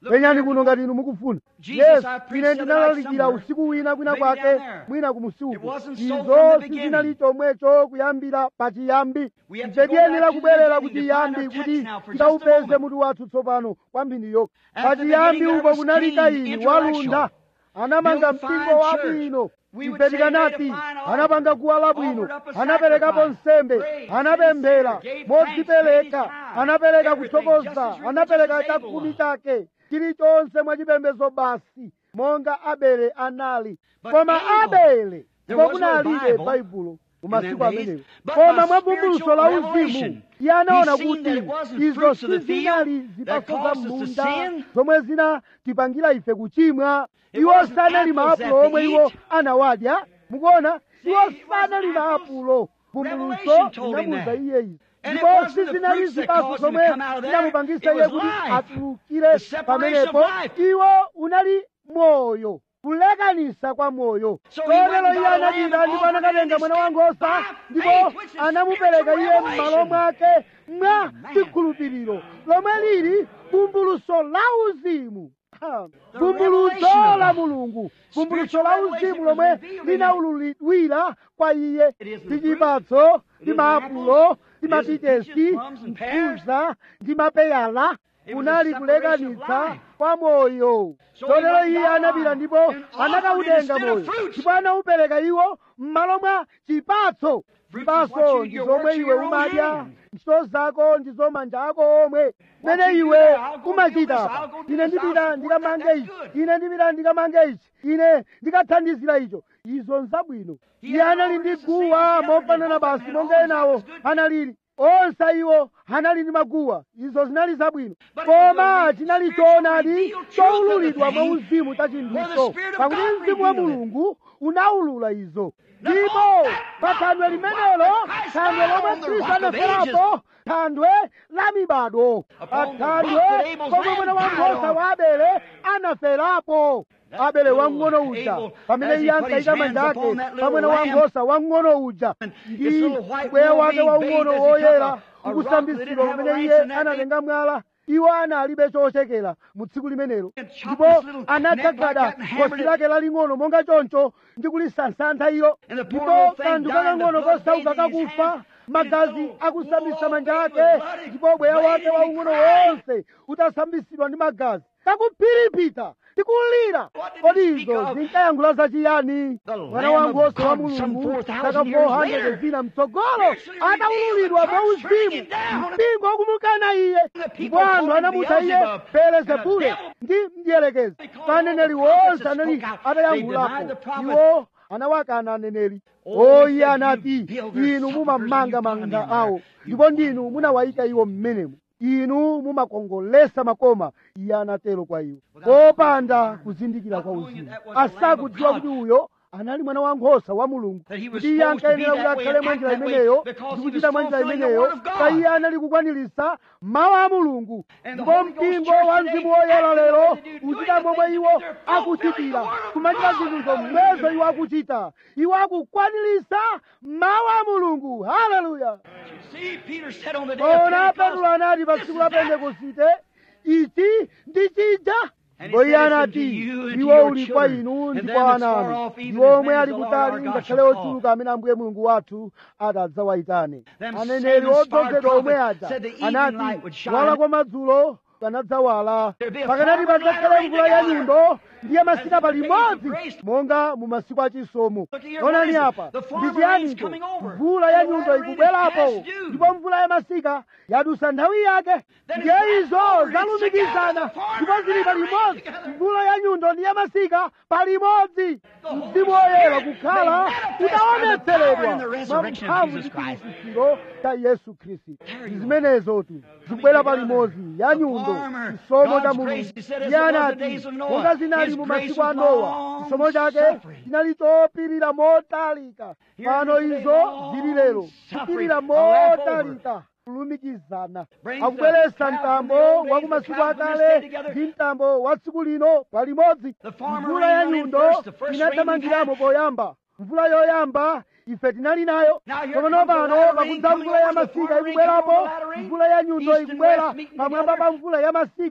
penyani kuno ngati inu mukufuna Jesus, yesu I preached ine the other ndinalalikira night somewhere. usiku wina kwina Maybe kwake down there. mwina It kumusiku wasn't so from izo the beginning. sizinali chomwecho kuyambira pachiyambi We have to ife go tiyenera back to the kubwerera beginning to kuchiyambi find our kuti text now for just a tikawupeze moment. mutu wathu tsopano kwambiri yokha At the pachiyambi beginning uko there was kunali Cain, kaini intellectual. walunda anamanga Built a mpingo fine wabwino church. We would ife say made a tikanati fine altar. anapanga guwa labwino Offered up a anaperekapo sacrifice. nsembe Prayed, anapemphera sincere, gave modzipereka thanks, paid his tithe. anapereka Everything kuthokoza just as anapereka religious as chakhumi Abel chake chilichonse mwachipembedzo basi monga abele anali But koma Abel, abele there ndipo was no kunalibe Bible baibulo mu in masiku them days, amenewo but koma by mwa vumbuluso spiritual la uzimu revelation, iye anaona he seen kuti that it wasn't izo fruits of the sizinali field zipatso that za caused us to munda sin. zomwe zinatipangira ife kuchimwa It iwo wasn't sanali apples maapulo that omwe they iwo eat. anawadya mukuona iwo it sanali wasn't apples. maapulo vumbuluso Revelation told him linamuza that. iye izi And it ndipo wasn't the sizinali fruits that zipatso caused him to zomwe come out of there. zinamupangisa It iye was kuti life. atulukire The separation pamenepo of life. iwo unali moyo kulekanisa kwa moyo So he went kotero and iye got a lamb anapita and ndipo offered it anakatenga and mwana he wankhosa stepped by ndipo faith, which is anamupereka spiritual iye m'malo revelation. mwake mwa Amen. chikhulupiriro lomwe lili vumbuluso la uzimu Ha. The vumbuluso revelation of la God. mulungu vumbuluso Spiritual la revelation uzimu was lomwe revealed in linaululidwira kwa iye It isn't ndi fruit, chipatso it ndi isn't maapulo apples, ndi it isn't mapitesi peaches, plums, and pears. mkuza ndi mapeyala It was kunali a separation of kulekanitsa life. kwa moyo So he chotero went iye down anapita ndipo and offered it anakautenga instead moyo of fruits. ndipo anaupereka iwo m'malo mwa chipatso Fruits is what chipatso you- ndi your zomwe works of iwe your own umadya hand. ntchito zako ndi zomanja ako omwe What mene you do iwe there, I'll go umachita do this, apa I'll go do ine this, I'll ndipita support ndikamange that, ichi that's ine ndipita ndikamange ichi ine ndikathandizira icho izo nzabwino He iye had anali all ndi this to say, guwa he never mofanana did basi nothing, monga all enawo that was good. analili onse iwo anali ndi maguwa izo zinali zabwino But it was koma the chinali spiritual choonadi revealed truth of the choululidwa mwa thing, uzimu cha where the chinthucho Spirit of pakuti God mzimu wa revealed it. mulungu unaulula izo Now, ndipo all that pa thandwe limenelo Christ thandwe died lomwe on the khristu rock of anaferapo thandwe la mibado pa Upon the thandwe rock that Abel's pomwe lamb mwana died wankhosa on. wa abele anaferapo That abele little wang'ono uja Abel, pamene as he iye put his ankayika hands manja ake upon that little pamwene lamb, wankhosa wang'ono uja and ndi its little white ubweya wool wake being waung'ono bathed as he woyera took a- a rock that ukusambitsidwa didn't have a pamene lice iye in that anatenga mwala iwo analibe chochekera mu tsiku limenelo And chopped ndipo this little neck like anadzagada that and hammered khosi it. lake laling'ono monga choncho ndi kulisansantha ilo And the poor ndipo little thing kanthu died, and the kakang'ono blood kosauka bathed his kakufa hands, magazi his little akusambisa wool manja all ake bathed with blood, ndipo ubweya wake bleeding, waung'ono crying. wonse utasambitsidwa ndi magazi kakuphiripita tikulira What did kodi he speak izo of? zinkayankhula zachiyani The mwana Lamb of wankhosa wa God some mulungu 4,000 saka years 400 later. zina mtsogolo Spiritually revealed, ataululidwa the mwa church turning uzimu it down. mpingo wakumukana iye The people ndipo anthu called him anamutcha iye Beelzebub, belezebule and a devil. ndi mdierekezi They called aneneri all the prophets wonse that anali spoke out. They denied the atayankhulapo prophets. iwo anawakana aneneri Oh, o he iye said, anati "You builders, inu sepulchres, mumamanga and you manda put 'em in awo there. ndipo ndinu munawayika iwo mmenemo inu mumakongolesa makoma iye anatero kwa iwo popanda kuzindikira kwa uzimu asakudziwa kuti uyo anali mwana wankhosa wa mulungu That he was kuti iye supposed to be ankayenera kuti that way akhale and mwa act njira that way imeneyo because ndi he was kuchita mwa njira fulfilling the imeneyo word of God. pa iye anali kukwaniritsa mawu a mulungu And the ndipo Holy Ghost mpingo Church wa today mzimu woyera acting lero the way they do, uchita doing momwe the iwo things they're fulfilling akuchitira the word of kumachita God. zinthu zomwezo iwo akuchita iwo akukwaniritsa mawu a mulungu haleluya See, Peter said on the day of ona Pentecost, petulo anati pa tsiku la This is that. pentekosite ichi ndi chija And he ndipo iye said, "It's anati unto you and to iwo your uli kwa children, inu and ndi them kwa that's ana far anu off, even iwo as omwe many as ali the Lord kutali our God ngakhale shall call." ochuluka amene ambuye mulungu wathu atadzawayitane Them aneneri same inspired odzozedwa omwe prophets aja said the evening anati light would shine. wala kwa madzulo panadzawala There'd be a pakanati former padzakhale night mvula ya together. nyundo ndiye masika As in the days of palimodzi grace. monga mu masiku achisomo Look here, what onani is it? apa The former ndi rain's chiyanicho coming over. mvula ya And the nyundo latter rain is ikubwerapo past due. ndipo mvula ya masika yadusa nthawi yake Then ndiye it's izo back over. zalumikizana It's together. ndipo zili The former palimodzi rain together. mvula ya nyundo ndi ya masika palimodzi Holy mzimu woyera Spirit kukhala made manifest by the utaonetseredwa power and the mwa resurrection of mphamvu Jesus ndi Christ. chiukitsiro cha yesu khristu There ndi you zimenezotu zikubwera palimodzi ya The nyundo farmer, chisomo cha God's mulungu grace, he said, as iye it was the anati days of Noah, monga zinali his mu grace masiku a was nowa long chisomo chake suffering. chinali chopirira motalika Here pano it is izo long zili lero suffering, kupirira a lap motalika kulumikizana Brings akubweretsa the crowd mtambo from the old wa days, kumasiku the crowd from this akale day together. ndi mtambo wa tsiku lino palimodzi The farmer mvula ya rain went in nyundo first, the first inathamangiramo rain poyamba mvula yoyamba ife tinali nayo Now here komano comes the pano latter rain pakudza coming mvula ya over, the masika farmer rain ikubwerapo coming over the latter rain. mvula ya nyundo East and ikubwera west meeting pamwamba together. pa mvula ya masika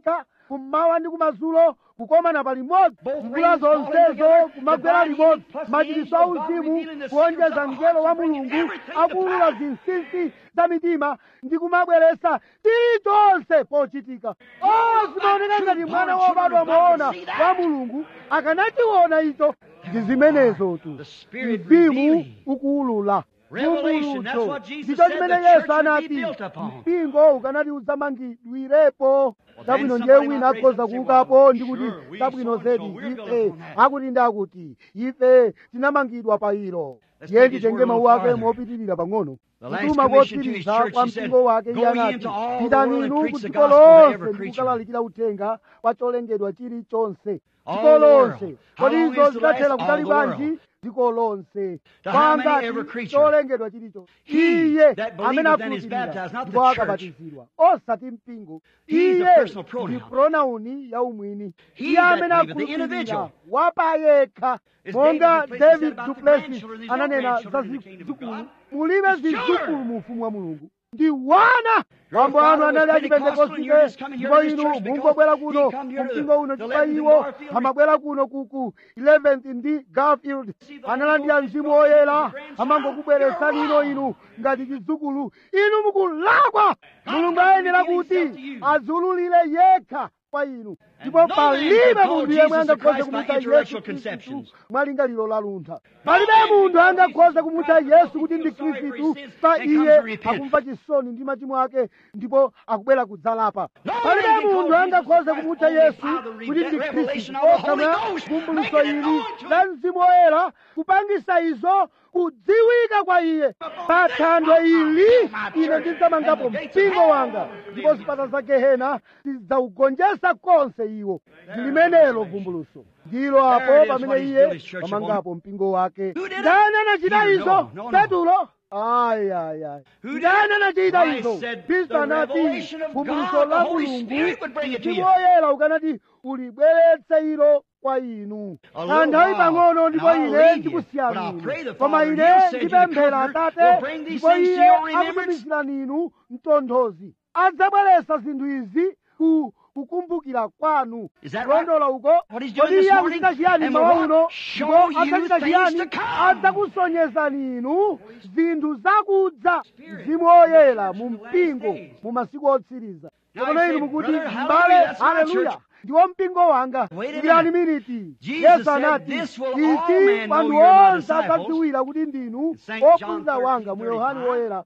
kummawa ndi kumadzulo kukomana pa limodzi Both mvula rains falling zonsezo together, kumagwera divine limodzi healing plus the machiritso angel of God auzimu revealing the kuonjeza secrets of the mngelo wa hearts, bringing mulungu everything to akuulula pass. zinsinsi za mitima ndi kumabweretsa chilichonse pochitika o zimaoneka ngati mwana wobadwa moona wa mulungu akanachiona icho ndi zimenezotu The Spirit mzimu revealing. ukuulula Revelation, that's Vumbulutso. what Jesus ndicho said chimene the yesu church would be anati built upon. mpingo ukanati udzamangidwirepo tabwino then ndiye somebody wina might raise akhoza up and say, kuukapo well, ndi kuti sure, we tabwino so-and-so, zedi we're built ife upon that. akuti ndakuti ife tinamangidwa pa ilo Let's ndiye take his nditenge word a mawu little ake farther. mopitirira pang'ono The last kutuma commission to his kotsiriza church, kwa he said, mpingo wake "Go iye ye anati into all the pitani world and inu preach ku the dziko gospel to lonse every ndi creature." kukalalikira uthenga kwa cholengedwa chilichonse All dziko the world. lonse How kodi long izo is the last? zidathera All kutali the bwanji world. dziko lonse To how many kwangati every creature? cholengedwa chilichonse He iye that believeth amene and is akhulupirira baptized, not the ndipo church. akabatizidwa osati mpingo He is a iye personal pronoun. ndi pronauni ya umwini He iye that amene believeth, the akhulupirira individual. wapayekha As monga David Duplessis david said about the duplessis grandchildren, there's no ananena za grandchildren in the kingdom of zidzukulu God. mulibe It's zidzukulu children. mu ufumu wa mulungu ndi wana mambo father anu was anali Pentecostal and you're just achipentekosite coming here ndipo to this inu church because mungobwera he kuno come here to kumpingo uno the chifukwa 11th iwo Garfield. amabwera kuno kuku 11th ndi garfield See, the analandira Holy Ghost mzimu is brought woyera you as a grandchild. amangokubweretsani You're ino wrong. inu ngati chidzukulu inu mukulakwa mulungu not ayenera revealing kuti himself to you. adziululire yekha kwa inu ndipo no man palibe can call munthu yemwe Jesus angakhoza Christ by kumutcha intellectual yesu khristu conceptions. mwa lingaliro la luntha palibe munthu angakhoza kumutcha yesu kuti ndi khristu pa iye akumva chisoni ndi machimo ake ndipo akubwera kudzalapa palibe munthu angakhoza kumutcha yesu kuti ndi khristu osamwa vumbulutso ili la mzimu woyera kupangisa izo kudziwika kwa iye pa thanthwe ili ine ndidzamangapo mpingo wanga ndipo zipata za gehena zidzaugonjetsa konse iwo ndi limenelo vumbulutso ndilo apo There it is, pamene what he's iye built his church pamangapo mpingo wake Who did it? ndani anachita Peter, izo no, no, no. petulo ayayay Who did ndani it? anachita Christ izo said, khristu "The anati revelation of vumbulutso God, la the Holy mulungu Spirit would bring it to mzimu you." woyera ukanati ulibweretse ilo kwa inu A little kanthawi while, pang'ono ndipo and I'll ine leave you. ndikusiyani But I'll inu. pray the koma Father, ine and He'll send you the ndipemphera Comforter, atate will bring these ndipo things to iye your remembrance. akutumizirani inu mtonthozi adzabweretsa zinthu izi ku kukumbukira kwanu Is that kulondola uko What he's doing kodi this iye morning? akuchita chiyani And mawa will uno what? Show ndipo you adzachita things chiyani to come. adzakusonyezani inu zinthu zakudza mzimu woyera mu mpingo mu masiku otsiriza Now kapena you inu say, mukuti "Brother, hallelujah, mbale that's my haleluya church." ndiwo mpingo wanga Wait a ndiyani minute. miniti Jesus yesu said, anati "This will all ichi men know wanthu you're my onse disciples." adzadziwira kuti ndinu Saint John ophunzira wanga mu 13:35. yohani woyera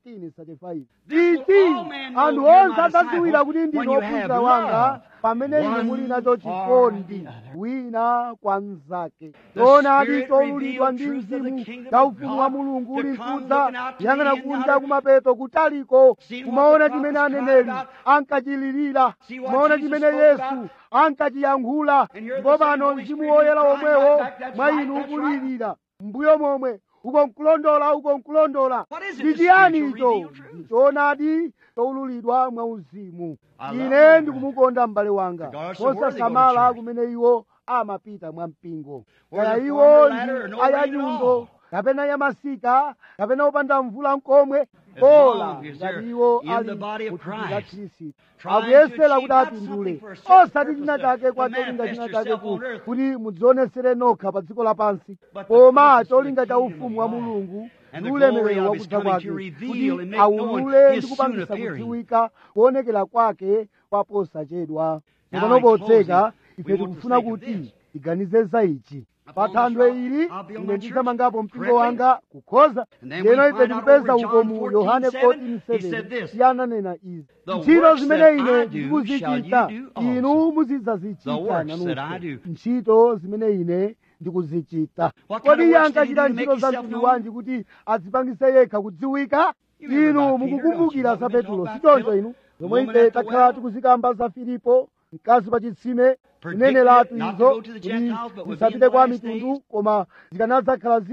13:35 This will ichi all men know anthu you're onse my adzadziwira disciples kuti when ndinu you have ophunzira wanga love pamene inu one muli nacho for chikondi the other. wina kwa mnzake The toonadi Spirit cholulidwa revealed ndi truth of the mzimu kingdom cha of ufumu wa God mulungu to uli come mkudza looking out to yang'ana the end kunja out. kumapeto kutaliko See what kumaona the chimene prophets cried aneneri about. ankachilirira See what kumaona Jesus chimene spoke yesu about. ankachiyankhula And you're the ndipo same pano Holy mzimu Spirit woyera crying omwewo right back, that's mwa right, inu that's right. ukulirira mbuyo momwe uko nkulondola uko nkulondola What is it, ndi the chiyani spiritual icho revealed truth? choonadi choululidwa mwa uzimu I love ine my ndikumukonda m'bale wanga Regardless of where they go to mosasamala church. kumene iwo amapita mwa mpingo Whether kaya former iwo ladder or ndi no rain at ayanyundo all. kapena yamasika kapena opanda mvula nkomwe As ola long as ngati they're iwo in ali the body of muthupi la Christ, khristu trying to akuyesera achieve kuti not apindule something for a certain osati china purpose chake to- kwa to cholinga manifest china yourself chake ku- on earth. kuti mudzionesere nokha pa dziko lapansi But the koma purpose of the cholinga cha kingdom ufumu of wa God mulungu and ndi the glory ulemerero of wa his kudza coming kwake to reveal kuti and make known aulule his ndi kupangisa soon appearing. kudziwika kuonekera kwake kwaposachedwa Now, tsopano in potseka closing, ife we want to tikufuna think of kuti this. tiganize za ichi pa Upon thanthwe this rock, ili I'll build ine my ndidzamangapo church mpingo correctly. wanga kukhoza And then lero we ife find out tikupeza over uko John mu yohane 14:7, he said 14:7 this, iye ananena izi The ntchito works zimene that ine I do ndikuzichita shall you do also. inu muzidzazichita The works that I nanunso do. ntchito zimene ine ndikuzichita What kind kodi of iye works did he ankachita do to ntchito make za himself mtundu known? wanji kuti adzipangise yekha kudziwika You remember inu about Peter, mukukumbukira don't za you? What we petulo talked sichoncho about inu The zomwe woman ife at the takhala well. tikuzikamba za filipo mkazi pa chitsime Predicted kunenera it not to izo go to the kuti Gentiles, but would be in zisapite the kwa last mitundu days. koma zikanadzakhala zili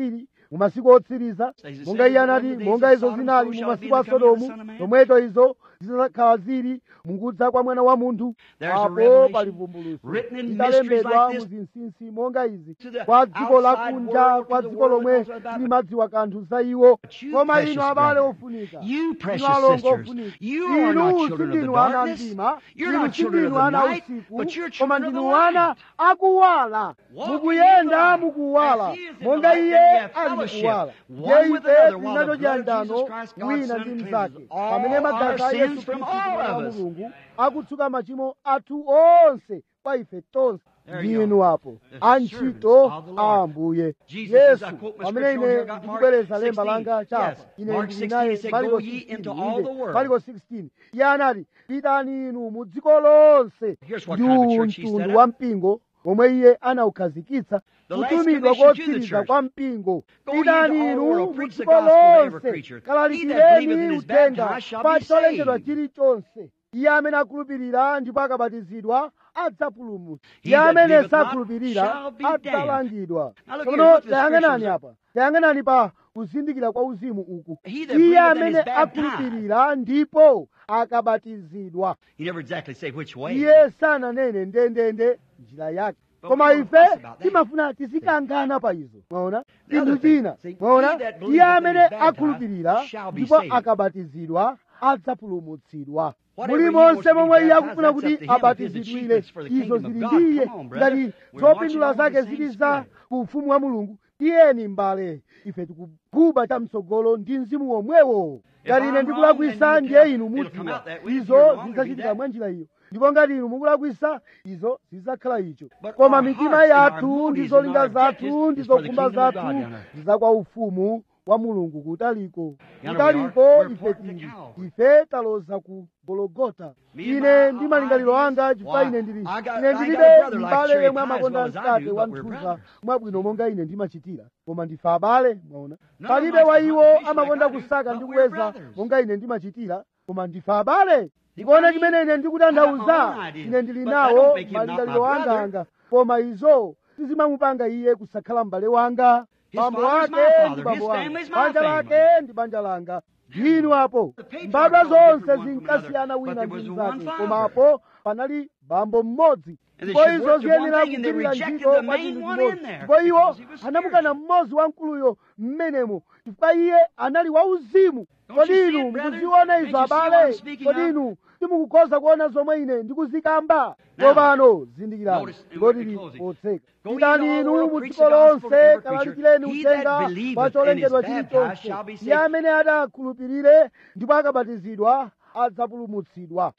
mu masiku otsiriza monga iye anati monga izo zinali mu masiku a sodomu zomweto izo zidzakhala zili mukudza kwa mwana wa munthu apo pali vumbuluso idalembedwa mu zinsinsi monga izi kwa dziko lakunja kwa dziko lomwe silimadziwa kanthu za iwo koma inu abale ofunika You inu precious alongo sisters, ofunika you are inu not children of the sindinu ana darkness. mdima You're inu not children of sindinu the ana night, usiku but you're koma children of the ndinu ana light. akuwala Walk mukuyenda in the light. mukuwala As he is in the monga light, iye then we have ali fellowship, mukuwala one ndiye with ife another, while the tinacho blood of chiyandano Jesus Christ, God's wina Son, ndi cleanses mnzake all pamene our magazi a sins yesu from khristu all mwana of wa us. mulungu akutsuka machimo athu onse kwa ife tonse There you ndinu are. apo The antchito servants of the Lord. a ambuye Jesus yesu says, I quote my pamene scripture ine here, got Mark ndikubwereza lemba 16. langa chapa Yes, ine Mark ndili 16, naye he said, maliko "Go ye into 16 all inde, the world." maliko 16 iye anati pitani inu mu dziko lonse Here's what ndi kind of church he set mtundu up. wa mpingo omwe iye anawukhazikitsa The last kutumidwa commission to the kotsiriza church. kwa mpingo Go ye into pitani all the inu world, mu preach the dziko gospel to every lonse creature. He that kalalikireni believeth and is uthenga baptized shall pa be cholengedwa saved. chilichonse iye amene akhulupirira ndipo akabatizidwa adzapulumutsa He iye that amene believeth not sakhulupirira shall be damned. adzalangidwa Now look here, tsono look at the tayang'anani scriptures. apa tayang'anani pa kuzindikira kwa uzimu uku He that iye believeth and amene is baptized. akhulupirira ndipo akabatizidwa He never exactly say which way. iye sananene ndendende njira yake But koma we don't ife fuss about that. timafuna tizikangana pa izo mwaona The other chinthu thing, china see, mwaona he that believeth iye and amene is baptized akhulupirira shall be ndipo saved. akabatizidwa adzapulumutsidwa Whatever muli he wants monse to be momwe iye baptized, akufuna that's kuti up to him. If his abatizidwire achievements for the izo kingdom of zili God, ndiye come on, brother. ngati We're marching zopindula on the zake same zili za spirit. ku ufumu wa mulungu tiyeni mbale ife tikuguba chamtsogolo ndi mzimu womwewo If ngati ine I'm ndikulakwisa wrong, then you ndiye tell- inu it'll come mudziwa out that way. If izo you're wrong, it'll be zidzachitika that. mwa njira iyo ndipo ngati inu mukulakwisa izo zidzakhala icho But koma our mitima hearts and our yathu motives ndi and zolinga our objectives zathu ndi is for the zokhumba kingdom of zathu God down there. zizakwa ufumu wa mulungu kutaliko You know, kutaliko we are- we're ife part of the tili Calvary. ife taloza ku gologota Me and ine my- ndi malingaliro ideas, anga chifukwa why, ine ndili I got- ine I got a ndilibe brother like mbale Sherry yemwe Pie as amakonda well as I mkate do, wa but we're nthuza brothers. mwabwino monga ine ndimachitira koma ndife abale mwaona None palibe of us wa is iwo competition amakonda like I do, kusaka but ndi we're kuweza brothers. monga ine ndimachitira koma ndife abale what I ndikuona mean? chimene ine I got my ndikutanthauza own ideas, ine ndili but that nawo don't make him not malingaliro my anga brother. anga koma izo sizimamupanga iye kusakhala m'bale wanga His bambo father's wake my father, ndi bambo his wanga family's my banja family. lake ndi banja langa ndinu apo The patriarchs mbadwa all different zonse one from zinkasiyana another, wina but ndi there was one mnzake father. koma apo panali bambo mmodzi And they ndipo should izo work to one ziyenera thing, and they kugwirira rejected ntchito the kwa main chinthu one in chimodzi there, ndipo iwo because he was anamukana mmodzi wamkuluyo mmenemo chifukwa iye anali wauzimu Don't you kodi see inu it, brethren? mukuziona Can't izo you see what abale I'm speaking kodi of? inu simukukhoza kuona zomwe ine ndikuzikamba Now, tsopano zindikirani notice, and ndipo we're tili closing. potseka Go ye pitani into all the inu world, mu preach dziko the gospel to lonse every kalalikireni creature. He that uthenga believeth kwa and cholengedwa is baptized chilichonse shall be iye saved. amene adakhulupirire ndipo akabatizidwa adzapulumutsidwa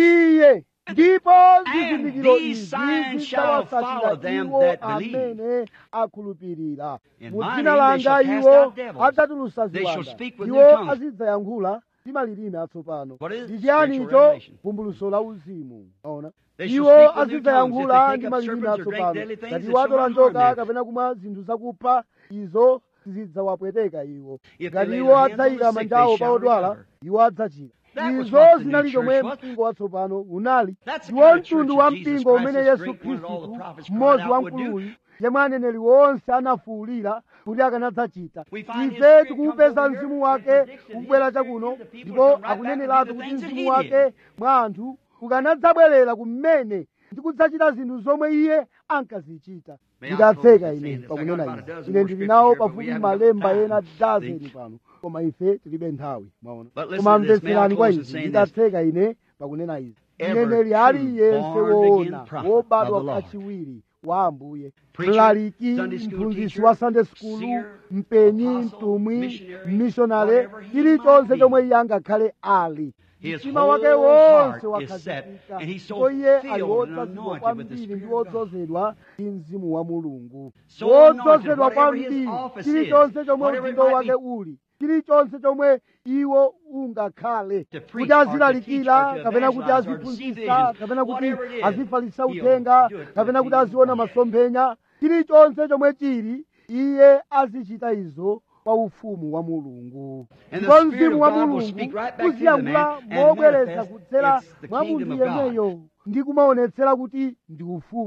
iye ndipo zizindikiro these izi signs shall follow zidzawatsatira them iwo that believe. amene akhulupirira In mu my dzina name they shall langa cast iwo out devils. adzatulutsa They shall ziwanda speak with iwo new tongues. azidzayankhula ndi malilime atsopano What is it? ndi chiyani Spiritual icho revelation. vumbuluso la uzimu aona They shall iwo speak with new tongues. If azidzayankhula they ndi take up malilime serpents or drink atsopano deadly things, ngati it shall watola not njoka harm them. kapena kumwa zinthu zakupha izo zidzawapweteka iwo If they ngati lay iwo their hands on adzayika the sick, manja they awo pa shall odwala recover. iwo adzachira That was izo what the zinali new chomwe church was. mpingo watsopano unali That's the ndiwo kind of church mtundu that wa Jesus mpingo Christ, umene his yesu great one that all the khristu prophets cried mmodzi out would do. wamkuluyu yemwe aneneri wonse anafuwulira kuti akanadzachita We find his ife spirit tikuupeza comes over mzimu here wake and predicts that ukubwera his spirit chakuno gives the people ndipo to come right back and akuneneratu do the kuti things that mzimu he wake did. mwa anthu ukanadzabwerera kumene ndi kudzachita zinthu zomwe iye ankazichita May I nditatseka close by ine saying this? I pakunena got about a izi dozen ine more ndili scriptures nawo here, but we pafupi haven't got malemba time. ena dazeni See? pano koma ife tilibe nthawi mwaona But listen koma to this. May I mvetserani kwa close in izi saying this? nditatseka ine pakunena izi Every mneneri true aliyense born-again woona prophet wobadwa of the Lord. kachiwiri wa ambuye Preacher, mlaliki Sunday school mphunzitsi teacher, wa sunday school seer, mpenyi apostle, mtumwi missionary, mishonale whatever he chilichonse might chomwe be. iye angakhale ali His mtima wake whole wonse heart is set, wakhazikika and he's so ndipo iye ali filled and wodzazidwa anointed with the kwambiri Spirit ndi of God. wodzozedwa ndi mzimu wa mulungu So anointed, wodzozedwa whatever his kwambiri office chilichonse is, chomwe whatever it udindo might wake be. uli chilichonse chomwe iwo ungakhale To preach kuti or to azilalikira teach or to kapena kuti evangelize or to see aziphunzitsa visions, kapena kuti whatever it is, azifalitsa he'll uthenga do it for kapena the kuti kingdom aziona of God. masomphenya chilichonse chomwe chili iye azichita izo pa ufumu wa mulungu And the ndipo Spirit mzimu of wa God will mulungu speak right back to the uziyankhula man and mobwereza manifest kudzera it's the mwa kingdom munthu of God. yemweyo ndi kumaonetsera kuti ndi ufumu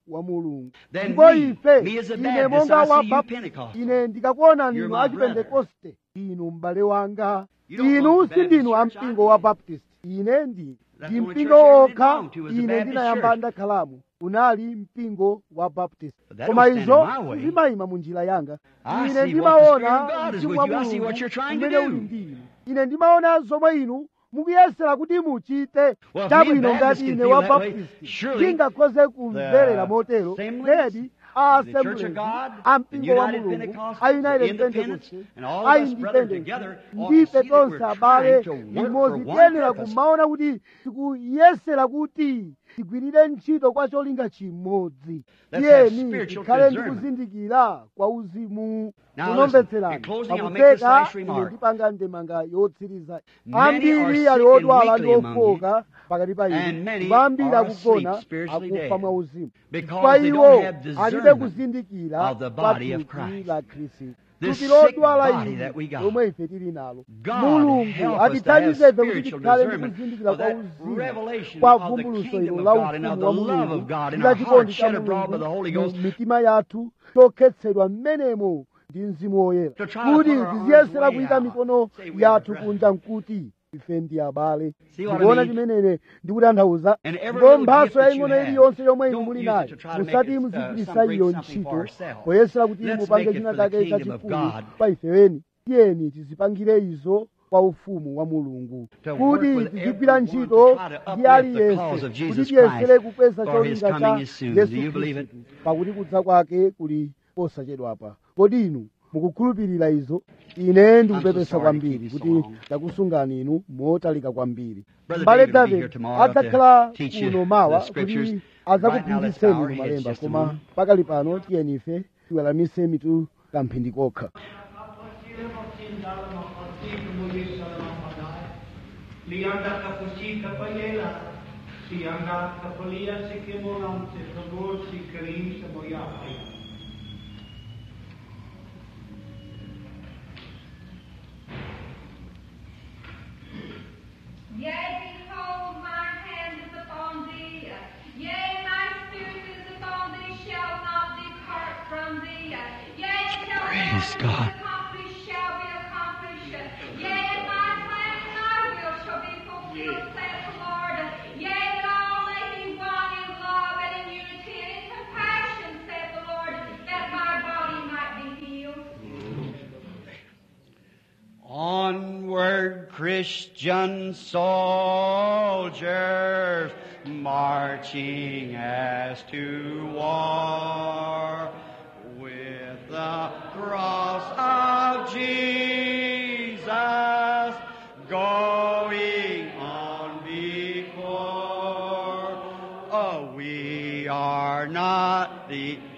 wa mulungu Then ndipo we, ife me as a ine Baptist, monga I wa see you Baptist, Pentecostal. ine ndikakuona You're ninu my a chipentekoste inu m'bale wanga You don't inu belong to si ndinu a Baptist church, mpingo wa baptist ine ndi That's ndi the only mpingo church I ever wokha belonged to was the ine Baptist ndinayamba church. ndakhalamu unali mpingo wa baptist But that koma don't stand izo in my way. zimayima mu njira yanga I ine see what the ndimaona Spirit of God is mzimu with wa you. I see mulungu what you're trying to umene do. uli ndi inu ine ndimaona zomwe inu mukuyesera kuti muchite Well, if me chabwino and Baptists ngati can ine feel wa that way, baptist surely ndingakhoze kumverera the motero Assemblies, ledi a the Church of Assemblies, God, a the mpingo wa United mulungu Pentecostals, a united the Independents, pentecostals and all a of us brothers independents together ought to ndife see that tonse we're abale trying to work limodzi for one tiyenera purpose. kumaona kuti tikuyesera kuti tigwirire ntchito kwa cholinga chimodzi Let's have tiyeni spiritual tikhale ndi discernment. kuzindikira kwa uzimu Now kunomvetserani listen, in closing, I'll make this pakupeka last ine remark. ndipanga ndemanga yotsiriza Many are ambiri sick ali and odwala ndi weakly among you, ofoka pakati pa inu and many ndipo ambiri are akugona asleep, spiritually akufa dead, mwa uzimu because chifukwa they iwo don't have alibe discernment kuzindikira of the kwa body of thupi Christ. la khristu This thupi sick lodwala body ili that we got. lomwe ife tili nalo God mulungu help us to atithandize have ife kuti spiritual tikhale ndi discernment kuzindikira of kwa that uzimu revelation kwa of the vumbuluso kingdom ilo of la God and of ufumu the wa love mulungu of God in ndi our chikondi hearts cha shed abroad by the Holy mulungu Ghost. mu mitima yathu chokhetsedwa mmenemo ndi mzimu woyera To try to kuti put our arms tiziyesera way kuyika out. mikono Say we are yathu brethren. kunja nkuti ife ndi abale See what I ndikuona mean? chimenene ndikutanthauza And every ndipo little mphaso gift that yaying'ono you have, iliyonse yomwe inu don't muli use it nayo to try to make musati it, uh, muzigwiritsa some bring iyo something for ntchito ourselves. poyesera kuti Let's mupange make it china for the chake kingdom of chachikulu God. pa ifeweni tiyeni tizipangire izo kwa ufumu wa mulungu To kuti work with tizigwira everyone ntchito to try to ndi uplift the aliyense cause of kuti Jesus tiyesere Christ, kukweza for his cholinga coming cha is soon. Do yesu you believe khristu pakuti kudza kwake kuli posachedwapa kodi inu mukukhulupirira izo ine ndikupepesa sorry to kwambiri keep you so kuti long. ndakusungani inu motalika kwambiri Brother mbale David will be here david tomorrow to adzakhala teach you kuno mawa the scriptures. kuti Right now, let's adzakuphunzitseni bow our inu heads malemba just a koma moment. pakali pano tiyeni ife tiweramise mitu kamphindi kokha Lianda kapusi kapayela, si anda kapalia si kemolam se favor si karim se moyapaya. Yea, behold, my hand is upon thee. Yea, my spirit is upon thee, shall not depart from thee. Yea, shall Praise be God. accomplished, shall be accomplished. Yea, my plan and my will shall be fulfilled, saith the Lord. Yea, that all may be one in love and in unity and in compassion, saith the Lord, that my body might be healed. Onward, Christian soldiers, marching as to war, with the cross of Jesus going on before. Oh, we are not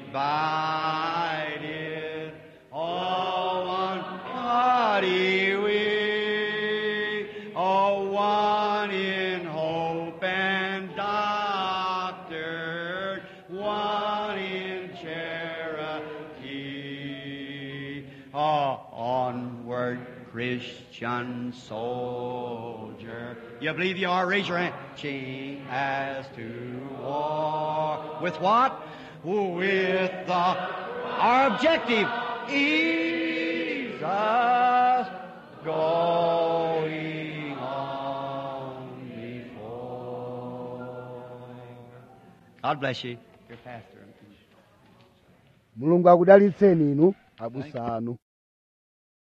divided, all one body we, all one in hope and doctrine, one in charity. Oh, onward, Christian soldier. You believe you are? Raise your hand. Marching as to war. With what? With the, our objective. Jesus going on before. God bless you. Your pastor. mulungu akudalitseni inu abusa anu